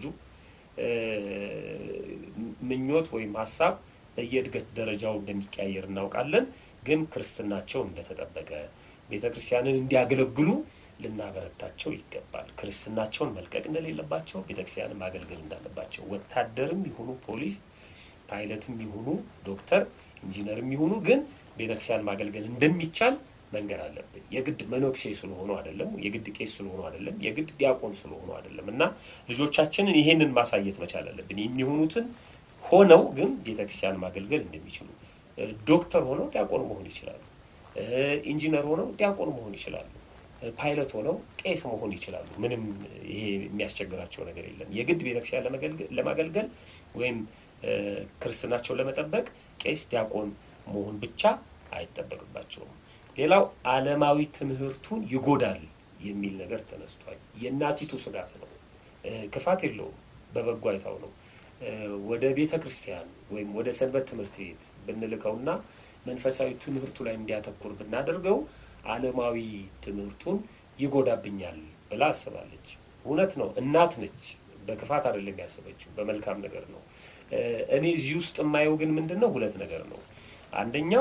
ምኞት ወይም ሀሳብ በየእድገት ደረጃው እንደሚቀያየር እናውቃለን። ግን ክርስትናቸው እንደተጠበቀ ቤተ ክርስቲያንን እንዲያገለግሉ ልናበረታቸው ይገባል። ክርስትናቸውን መልቀቅ እንደሌለባቸው፣ ቤተክርስቲያንን ማገልገል እንዳለባቸው ወታደርም ይሁኑ ፖሊስ፣ ፓይለትም ይሁኑ ዶክተር፣ ኢንጂነርም ይሁኑ ግን ቤተክርስቲያን ማገልገል እንደሚቻል መንገር አለብን። የግድ መነኩሴ ስለሆኑ አይደለም፣ የግድ ቄስ ስለሆኑ አይደለም፣ የግድ ዲያቆን ስለሆኑ አይደለም እና ልጆቻችንን ይሄንን ማሳየት መቻል አለብን። የሚሆኑትን ሆነው ግን ቤተክርስቲያን ማገልገል እንደሚችሉ ዶክተር ሆነው ዲያቆን መሆን ይችላሉ። ኢንጂነር ሆነው ዲያቆን መሆን ይችላሉ። ፓይለት ሆነው ቄስ መሆን ይችላሉ። ምንም ይሄ የሚያስቸግራቸው ነገር የለም። የግድ ቤተክርስቲያን ለማገልገል ወይም ክርስትናቸውን ለመጠበቅ ቄስ፣ ዲያቆን መሆን ብቻ አይጠበቅባቸውም። ሌላው ዓለማዊ ትምህርቱን ይጎዳል የሚል ነገር ተነስቷል። የእናቲቱ ስጋት ነው። ክፋት የለውም፣ በበጎ አይታው ነው። ወደ ቤተ ክርስቲያን ወይም ወደ ሰንበት ትምህርት ቤት ብንልከውና መንፈሳዊ ትምህርቱ ላይ እንዲያተኩር ብናደርገው ዓለማዊ ትምህርቱን ይጎዳብኛል ብላ አስባለች። እውነት ነው። እናት ነች። በክፋት አይደለም ያሰበችው፣ በመልካም ነገር ነው። እኔ እዚህ ውስጥ የማየው ግን ምንድን ነው? ሁለት ነገር ነው። አንደኛው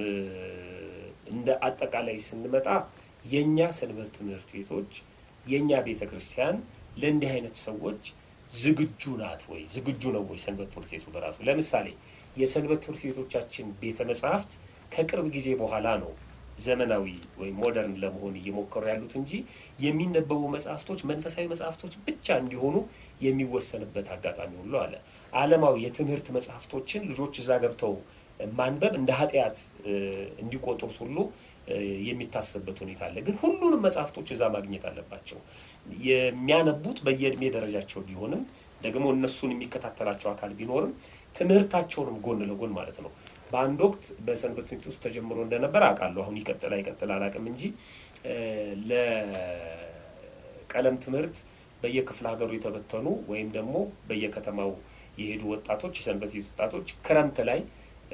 እንደ አጠቃላይ ስንመጣ የእኛ ሰንበት ትምህርት ቤቶች የእኛ ቤተ ክርስቲያን ለእንዲህ አይነት ሰዎች ዝግጁ ናት ወይ? ዝግጁ ነው ወይ ሰንበት ትምህርት ቤቱ በራሱ? ለምሳሌ የሰንበት ትምህርት ቤቶቻችን ቤተ መጻሕፍት ከቅርብ ጊዜ በኋላ ነው ዘመናዊ ወይም ሞደርን ለመሆን እየሞከሩ ያሉት እንጂ የሚነበቡ መጽሐፍቶች መንፈሳዊ መጽሐፍቶች ብቻ እንዲሆኑ የሚወሰንበት አጋጣሚ ሁሉ አለ። ዓለማዊ የትምህርት መጽሐፍቶችን ልጆች እዛ ገብተው ማንበብ እንደ ኃጢአት እንዲቆጥሩት ሁሉ የሚታሰብበት ሁኔታ አለ። ግን ሁሉንም መጽሐፍቶች እዛ ማግኘት አለባቸው። የሚያነቡት በየእድሜ ደረጃቸው ቢሆንም ደግሞ እነሱን የሚከታተላቸው አካል ቢኖርም ትምህርታቸውንም ጎን ለጎን ማለት ነው። በአንድ ወቅት በሰንበት ትምህርት ውስጥ ተጀምሮ እንደነበር አውቃለሁ። አሁን ይቀጥል አይቀጥል አላውቅም እንጂ ለቀለም ትምህርት በየክፍለ ሀገሩ የተበተኑ ወይም ደግሞ በየከተማው የሄዱ ወጣቶች የሰንበት ቤት ወጣቶች ክረምት ላይ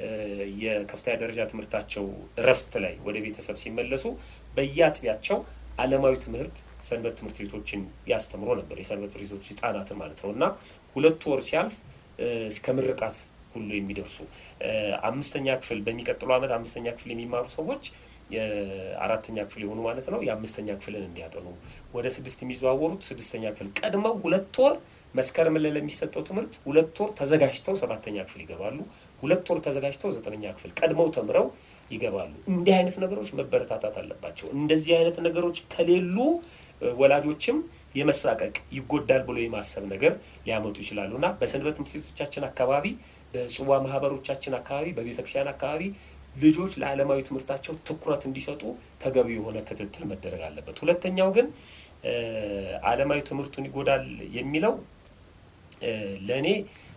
የከፍተኛ ደረጃ ትምህርታቸው እረፍት ላይ ወደ ቤተሰብ ሲመለሱ በየአጥቢያቸው ዓለማዊ ትምህርት ሰንበት ትምህርት ቤቶችን ያስተምሮ ነበር። የሰንበት ትምህርት ቤቶች ህጻናትን ማለት ነው እና ሁለት ወር ሲያልፍ እስከ ምርቃት ሁሉ የሚደርሱ አምስተኛ ክፍል በሚቀጥለው ዓመት አምስተኛ ክፍል የሚማሩ ሰዎች አራተኛ ክፍል የሆኑ ማለት ነው የአምስተኛ ክፍልን እንዲያጠኑ ወደ ስድስት የሚዘዋወሩት ስድስተኛ ክፍል ቀድመው ሁለት ወር መስከረም ላይ ለሚሰጠው ትምህርት ሁለት ወር ተዘጋጅተው ሰባተኛ ክፍል ይገባሉ። ሁለት ወር ተዘጋጅተው ዘጠነኛ ክፍል ቀድመው ተምረው ይገባሉ። እንዲህ አይነት ነገሮች መበረታታት አለባቸው። እንደዚህ አይነት ነገሮች ከሌሉ ወላጆችም የመሳቀቅ ይጎዳል ብሎ የማሰብ ነገር ሊያመጡ ይችላሉ እና በሰንበት ትምህርት ቤቶቻችን አካባቢ፣ በጽዋ ማህበሮቻችን አካባቢ፣ በቤተክርስቲያን አካባቢ ልጆች ለዓለማዊ ትምህርታቸው ትኩረት እንዲሰጡ ተገቢ የሆነ ክትትል መደረግ አለበት። ሁለተኛው ግን ዓለማዊ ትምህርቱን ይጎዳል የሚለው ለእኔ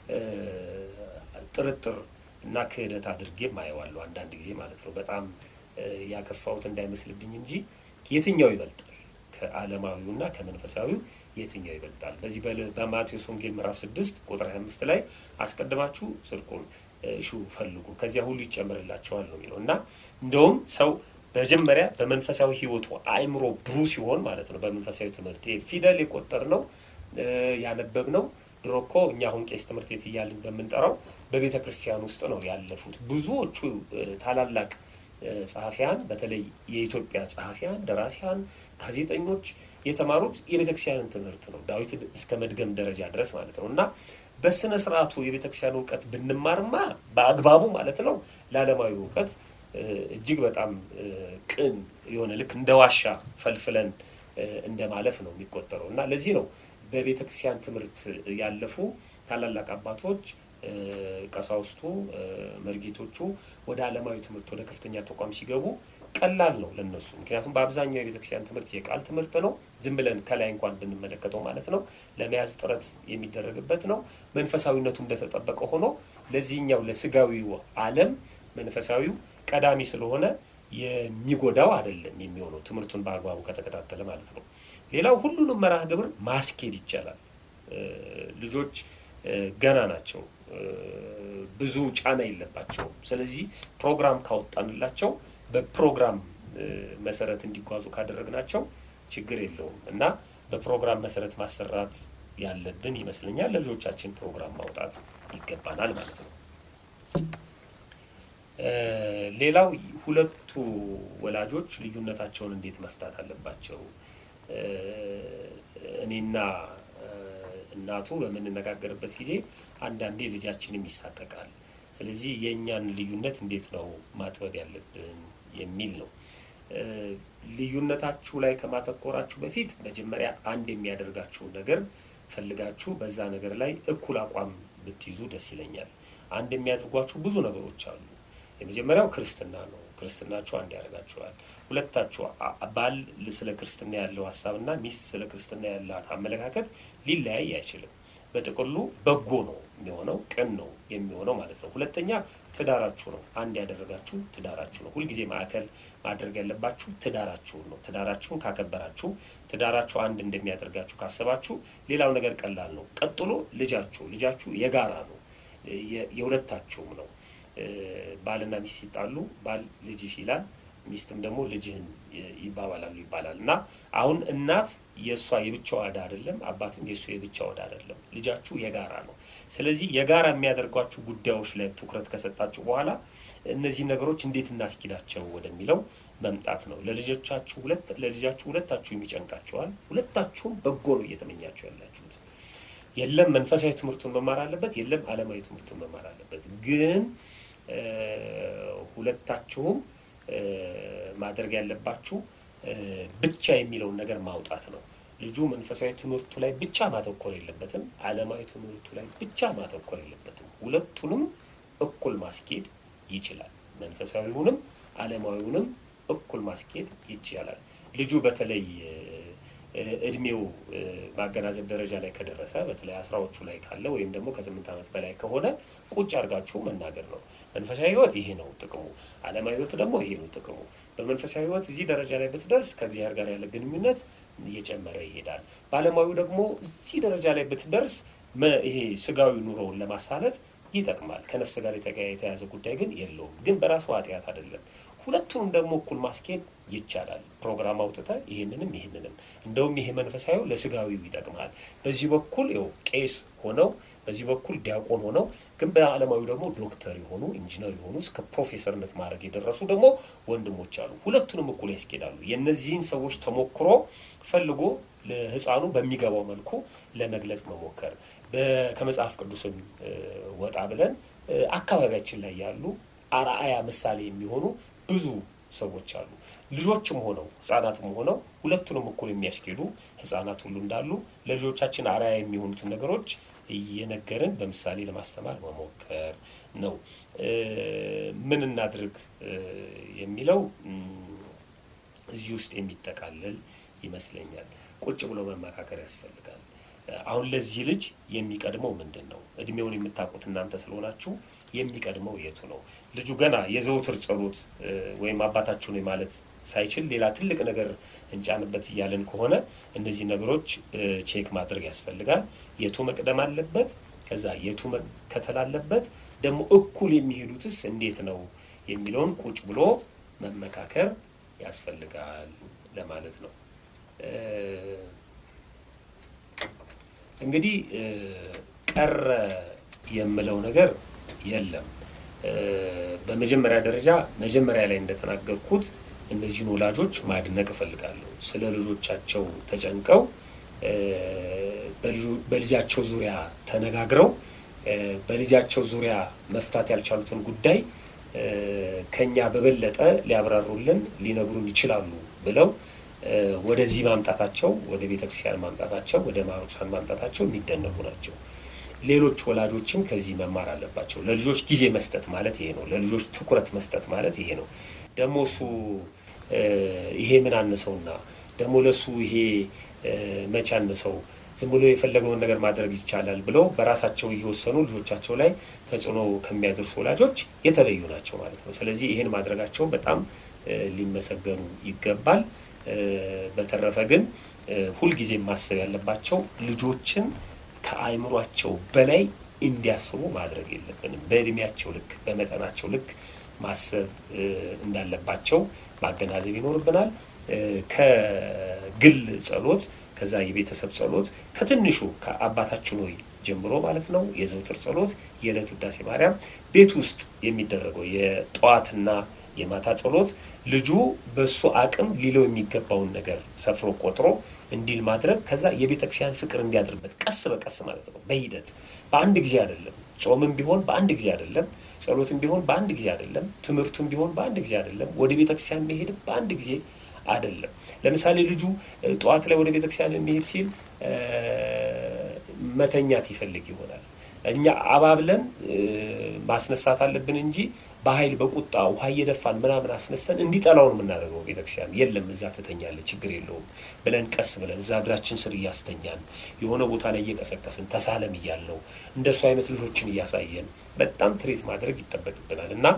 ጥርጥር እና ክህደት አድርጌ ማየዋለሁ አንዳንድ ጊዜ ማለት ነው። በጣም ያከፋሁት እንዳይመስልብኝ እንጂ የትኛው ይበልጣል ከዓለማዊውና ከመንፈሳዊው የትኛው ይበልጣል? በዚህ በማቴዎስ ወንጌል ምዕራፍ ስድስት ቁጥር 25 ላይ አስቀድማችሁ ጽድቁን እሹ ፈልጉ ከዚያ ሁሉ ይጨምርላቸዋል ነው የሚለው እና እንደውም ሰው መጀመሪያ በመንፈሳዊ ሕይወቱ አእምሮ ብሩ ሲሆን ማለት ነው በመንፈሳዊ ትምህርት ፊደል የቆጠር ነው ያነበብ ነው ድሮ እኮ እኛ አሁን ቄስ ትምህርት ቤት እያልን በምንጠራው በቤተ ክርስቲያን ውስጥ ነው ያለፉት ብዙዎቹ ታላላቅ ጸሐፊያን በተለይ የኢትዮጵያ ጸሐፊያን፣ ደራሲያን፣ ጋዜጠኞች የተማሩት የቤተ ክርስቲያንን ትምህርት ነው ዳዊት እስከ መድገም ደረጃ ድረስ ማለት ነው እና በስነ ስርዓቱ የቤተ ክርስቲያን እውቀት ብንማርማ በአግባቡ ማለት ነው ለዓለማዊ እውቀት እጅግ በጣም ቅን የሆነ ልክ እንደ ዋሻ ፈልፍለን እንደ ማለፍ ነው የሚቆጠረው እና ለዚህ ነው በቤተ ክርስቲያን ትምህርት ያለፉ ታላላቅ አባቶች ቀሳውስቱ፣ መርጌቶቹ ወደ ዓለማዊ ትምህርት ወደ ከፍተኛ ተቋም ሲገቡ ቀላል ነው ለነሱ። ምክንያቱም በአብዛኛው የቤተ ክርስቲያን ትምህርት የቃል ትምህርት ነው። ዝም ብለን ከላይ እንኳን ብንመለከተው ማለት ነው ለመያዝ ጥረት የሚደረግበት ነው። መንፈሳዊነቱ እንደተጠበቀ ሆኖ ለዚህኛው ለስጋዊው ዓለም መንፈሳዊው ቀዳሚ ስለሆነ የሚጎዳው አይደለም የሚሆነው ትምህርቱን በአግባቡ ከተከታተለ ማለት ነው። ሌላው ሁሉንም መርሃ ግብር ማስኬድ ይቻላል። ልጆች ገና ናቸው፣ ብዙ ጫና የለባቸውም። ስለዚህ ፕሮግራም ካወጣንላቸው በፕሮግራም መሰረት እንዲጓዙ ካደረግናቸው ችግር የለውም እና በፕሮግራም መሰረት ማሰራት ያለብን ይመስለኛል። ለልጆቻችን ፕሮግራም ማውጣት ይገባናል ማለት ነው። ሌላው ሁለቱ ወላጆች ልዩነታቸውን እንዴት መፍታት አለባቸው? እኔና እናቱ በምንነጋገርበት ጊዜ አንዳንዴ ልጃችንም ይሳቀቃል። ስለዚህ የእኛን ልዩነት እንዴት ነው ማጥበብ ያለብን የሚል ነው። ልዩነታችሁ ላይ ከማተኮራችሁ በፊት መጀመሪያ አንድ የሚያደርጋችሁን ነገር ፈልጋችሁ በዛ ነገር ላይ እኩል አቋም ብትይዙ ደስ ይለኛል። አንድ የሚያደርጓችሁ ብዙ ነገሮች አሉ። የመጀመሪያው ክርስትና ነው። ክርስትናችሁ አንድ ያደርጋችኋል። ሁለታችሁ ባል ስለ ክርስትና ያለው ሀሳብና ሚስት ስለ ክርስትና ያላት አመለካከት ሊለያይ አይችልም። በጥቅሉ በጎ ነው የሚሆነው፣ ቅን ነው የሚሆነው ማለት ነው። ሁለተኛ ትዳራችሁ ነው። አንድ ያደረጋችሁ ትዳራችሁ ነው። ሁልጊዜ ማዕከል ማድረግ ያለባችሁ ትዳራችሁን ነው። ትዳራችሁን ካከበራችሁ፣ ትዳራችሁ አንድ እንደሚያደርጋችሁ ካሰባችሁ፣ ሌላው ነገር ቀላል ነው። ቀጥሎ ልጃችሁ ልጃችሁ የጋራ ነው፣ የሁለታችሁም ነው። ባልና ሚስት ሲጣሉ ባል ልጅሽ ይላል፣ ሚስትም ደግሞ ልጅህን ይባባላሉ ይባላል እና አሁን እናት የእሷ የብቻው ዕዳ አይደለም፣ አባትም የእሱ የብቻው ዕዳ አይደለም። ልጃችሁ የጋራ ነው። ስለዚህ የጋራ የሚያደርጓችሁ ጉዳዮች ላይ ትኩረት ከሰጣችሁ በኋላ እነዚህ ነገሮች እንዴት እናስኪዳቸው ወደሚለው መምጣት ነው። ለልጆቻችሁ ሁለት ለልጃችሁ ሁለታችሁም ይጨንቃቸዋል። ሁለታችሁም በጎ ነው እየተመኛችሁ ያላችሁት። የለም መንፈሳዊ ትምህርቱን መማር አለበት፣ የለም ዓለማዊ ትምህርቱን መማር አለበት። ግን ሁለታችሁም ማድረግ ያለባችሁ ብቻ የሚለውን ነገር ማውጣት ነው። ልጁ መንፈሳዊ ትምህርቱ ላይ ብቻ ማተኮር የለበትም። ዓለማዊ ትምህርቱ ላይ ብቻ ማተኮር የለበትም። ሁለቱንም እኩል ማስኬድ ይችላል። መንፈሳዊውንም ዓለማዊውንም እኩል ማስኬድ ይቻላል። ልጁ በተለይ እድሜው ማገናዘብ ደረጃ ላይ ከደረሰ በተለይ አስራዎቹ ላይ ካለ ወይም ደግሞ ከስምንት ዓመት በላይ ከሆነ ቁጭ አድርጋችሁ መናገር ነው። መንፈሳዊ ሕይወት ይሄ ነው ጥቅሙ፣ ዓለማዊ ሕይወት ደግሞ ይሄ ነው ጥቅሙ። በመንፈሳዊ ሕይወት እዚህ ደረጃ ላይ ብትደርስ ከእግዚአብሔር ጋር ያለ ግንኙነት እየጨመረ ይሄዳል። በዓለማዊ ደግሞ እዚህ ደረጃ ላይ ብትደርስ ይሄ ስጋዊ ኑሮውን ለማሳለጥ ይጠቅማል። ከነፍስ ጋር የተያያዘ ጉዳይ ግን የለውም። ግን በራሱ ኃጢአት አይደለም። ሁለቱንም ደግሞ እኩል ማስኬድ ይቻላል። ፕሮግራም አውጥተ ይህንንም ይህንንም እንደውም ይሄ መንፈሳዊው ለስጋዊው ይጠቅማል። በዚህ በኩል ው ቄስ ሆነው በዚህ በኩል ዲያቆን ሆነው ግን በዓለማዊ ደግሞ ዶክተር የሆኑ ኢንጂነር የሆኑ እስከ ፕሮፌሰርነት ማድረግ የደረሱ ደግሞ ወንድሞች አሉ። ሁለቱንም እኩል ያስኬዳሉ። የእነዚህን ሰዎች ተሞክሮ ፈልጎ ለሕፃኑ በሚገባው መልኩ ለመግለጽ መሞከር ከመጽሐፍ ቅዱስም ወጣ ብለን አካባቢያችን ላይ ያሉ አርአያ ምሳሌ የሚሆኑ ብዙ ሰዎች አሉ። ልጆችም ሆነው ህጻናትም ሆነው ሁለቱንም እኩል የሚያስኬዱ ህጻናት ሁሉ እንዳሉ ለልጆቻችን አርአያ የሚሆኑትን ነገሮች እየነገርን በምሳሌ ለማስተማር መሞከር ነው። ምን እናድርግ የሚለው እዚህ ውስጥ የሚጠቃልል ይመስለኛል። ቁጭ ብሎ መመካከር ያስፈልጋል። አሁን ለዚህ ልጅ የሚቀድመው ምንድን ነው? እድሜውን የምታውቁት እናንተ ስለሆናችሁ የሚቀድመው የቱ ነው? ልጁ ገና የዘውትር ጸሎት ወይም አባታችሁ ነው ማለት ሳይችል ሌላ ትልቅ ነገር እንጫንበት እያለን ከሆነ እነዚህ ነገሮች ቼክ ማድረግ ያስፈልጋል። የቱ መቅደም አለበት? ከዛ የቱ መከተል አለበት? ደግሞ እኩል የሚሄዱትስ እንዴት ነው የሚለውን ቁጭ ብሎ መመካከር ያስፈልጋል ለማለት ነው። እንግዲህ ቀረ የምለው ነገር የለም። በመጀመሪያ ደረጃ መጀመሪያ ላይ እንደተናገርኩት እነዚህን ወላጆች ማድነቅ እፈልጋለሁ። ስለ ልጆቻቸው ተጨንቀው በልጃቸው ዙሪያ ተነጋግረው በልጃቸው ዙሪያ መፍታት ያልቻሉትን ጉዳይ ከኛ በበለጠ ሊያብራሩልን ሊነግሩን ይችላሉ ብለው ወደዚህ ማምጣታቸው ወደ ቤተ ክርስቲያን ማምጣታቸው ወደ ማህበረሰብ ማምጣታቸው የሚደነቁ ናቸው። ሌሎች ወላጆችም ከዚህ መማር አለባቸው። ለልጆች ጊዜ መስጠት ማለት ይሄ ነው። ለልጆች ትኩረት መስጠት ማለት ይሄ ነው። ደግሞ እሱ ይሄ ምን አነሰውና ደግሞ ለሱ ይሄ መቼ አነሰው ዝም ብሎ የፈለገውን ነገር ማድረግ ይቻላል ብለው በራሳቸው እየወሰኑ ልጆቻቸው ላይ ተጽዕኖ ከሚያደርሱ ወላጆች የተለዩ ናቸው ማለት ነው። ስለዚህ ይህን ማድረጋቸው በጣም ሊመሰገኑ ይገባል። በተረፈ ግን ሁልጊዜ ማሰብ ያለባቸው ልጆችን ከአእምሯቸው በላይ እንዲያስቡ ማድረግ የለብንም። በእድሜያቸው ልክ በመጠናቸው ልክ ማሰብ እንዳለባቸው ማገናዘብ ይኖርብናል። ከግል ጸሎት ከዛ የቤተሰብ ጸሎት ከትንሹ ከአባታችን ሆይ ጀምሮ ማለት ነው የዘውትር ጸሎት፣ የዕለት ውዳሴ ማርያም፣ ቤት ውስጥ የሚደረገው የጠዋትና የማታ ጸሎት ልጁ በእሱ አቅም ሊለው የሚገባውን ነገር ሰፍሮ ቆጥሮ እንዲል ማድረግ ከዛ የቤተ ክርስቲያን ፍቅር እንዲያድርበት ቀስ በቀስ ማለት ነው በሂደት በአንድ ጊዜ አይደለም። ጾምም ቢሆን በአንድ ጊዜ አይደለም። ጸሎትም ቢሆን በአንድ ጊዜ አይደለም። ትምህርቱም ቢሆን በአንድ ጊዜ አይደለም። ወደ ቤተ ክርስቲያን መሄድም በአንድ ጊዜ አይደለም። ለምሳሌ ልጁ ጠዋት ላይ ወደ ቤተ ክርስቲያን እንሄድ ሲል መተኛት ይፈልግ ይሆናል። እኛ አባብለን ማስነሳት አለብን እንጂ በኃይል በቁጣ ውሃ እየደፋን ምናምን አስነስተን እንዲጠላውን የምናደርገው ቤተክርስቲያን የለም። እዛ ትተኛለህ፣ ችግር የለውም ብለን ቀስ ብለን እዛ እግራችን ስር እያስተኛን የሆነ ቦታ ላይ እየቀሰቀስን ተሳለም እያለው እንደሱ አይነት ልጆችን እያሳየን በጣም ትሬት ማድረግ ይጠበቅብናል እና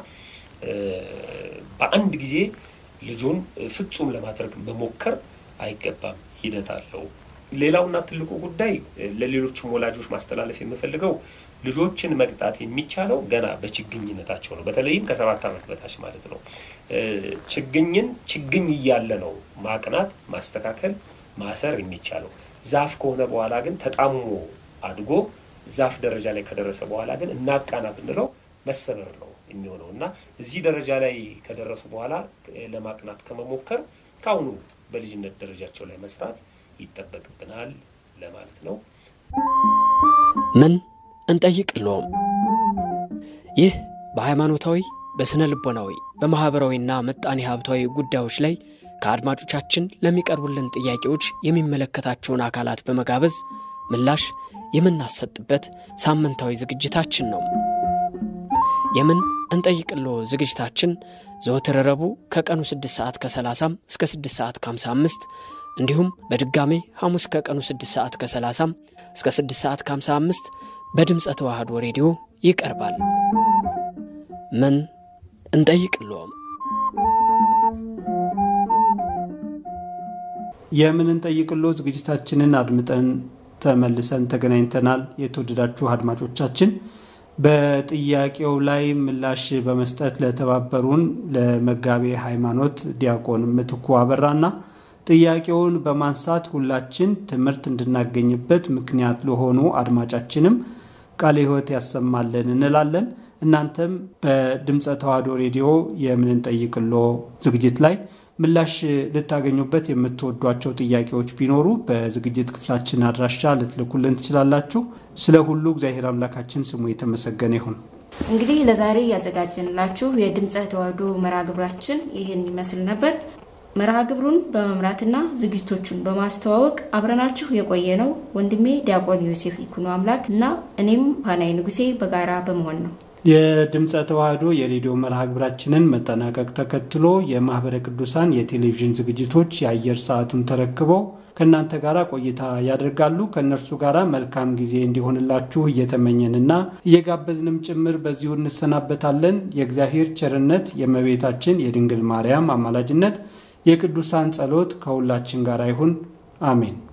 በአንድ ጊዜ ልጁን ፍጹም ለማድረግ መሞከር አይገባም። ሂደት አለው። ሌላውና ትልቁ ጉዳይ ለሌሎችም ወላጆች ማስተላለፍ የምፈልገው ልጆችን መቅጣት የሚቻለው ገና በችግኝነታቸው ነው። በተለይም ከሰባት ዓመት በታች ማለት ነው። ችግኝን ችግኝ እያለ ነው ማቅናት፣ ማስተካከል፣ ማሰር የሚቻለው። ዛፍ ከሆነ በኋላ ግን ተጣሞ አድጎ ዛፍ ደረጃ ላይ ከደረሰ በኋላ ግን እናቃና ብንለው መሰበር ነው የሚሆነው እና እዚህ ደረጃ ላይ ከደረሱ በኋላ ለማቅናት ከመሞከር ከአሁኑ በልጅነት ደረጃቸው ላይ መስራት ይጠበቅብናል ለማለት ነው። ምን እንጠይቅልዎም? ይህ በሃይማኖታዊ፣ በሥነ ልቦናዊ፣ በማኅበራዊና ምጣኔ ሀብታዊ ጉዳዮች ላይ ከአድማጮቻችን ለሚቀርቡልን ጥያቄዎች የሚመለከታቸውን አካላት በመጋበዝ ምላሽ የምናሰጥበት ሳምንታዊ ዝግጅታችን ነው። የምን እንጠይቅሎ ዝግጅታችን ዘወትር ረቡዕ ከቀኑ 6 ሰዓት ከ30 እስከ 6 ሰዓት ከ55 እንዲሁም በድጋሜ ሐሙስ ከቀኑ 6 ሰዓት ከ30 እስከ 6 ሰዓት ከ55 በድምፀ ተዋህዶ ሬዲዮ ይቀርባል። ምን እንጠይቅልዎም? የምን እንጠይቅሎ ዝግጅታችንን አድምጠን ተመልሰን ተገናኝተናል። የተወደዳችሁ አድማጮቻችን በጥያቄው ላይ ምላሽ በመስጠት ለተባበሩን ለመጋቤ ሃይማኖት ዲያቆን ምትኩ አበራና ጥያቄውን በማንሳት ሁላችን ትምህርት እንድናገኝበት ምክንያት ለሆኑ አድማጫችንም ቃለ ሕይወት ያሰማልን እንላለን። እናንተም በድምፀ ተዋሕዶ ሬዲዮ የምንጠይቅሎ ዝግጅት ላይ ምላሽ ልታገኙበት የምትወዷቸው ጥያቄዎች ቢኖሩ በዝግጅት ክፍላችን አድራሻ ልትልኩልን ትችላላችሁ። ስለ ሁሉ እግዚአብሔር አምላካችን ስሙ የተመሰገነ ይሁን። እንግዲህ ለዛሬ ያዘጋጀንላችሁ የድምፀ ተዋሕዶ መርሃ ግብራችን ይህን ይመስል ነበር። መርሃ ግብሩን በመምራትና ዝግጅቶቹን በማስተዋወቅ አብረናችሁ የቆየ ነው ወንድሜ ዲያቆን ዮሴፍ ይኩኖ አምላክ እና እኔም ፓናይ ንጉሴ በጋራ በመሆን ነው። የድምፀ ተዋሕዶ የሬዲዮ መርሃ ግብራችንን መጠናቀቅ ተከትሎ የማኅበረ ቅዱሳን የቴሌቪዥን ዝግጅቶች የአየር ሰዓቱን ተረክበው ከእናንተ ጋር ቆይታ ያደርጋሉ። ከእነርሱ ጋር መልካም ጊዜ እንዲሆንላችሁ እየተመኘንና እየጋበዝንም ጭምር በዚሁ እንሰናበታለን። የእግዚአብሔር ቸርነት፣ የእመቤታችን የድንግል ማርያም አማላጅነት፣ የቅዱሳን ጸሎት ከሁላችን ጋር ይሁን። አሜን።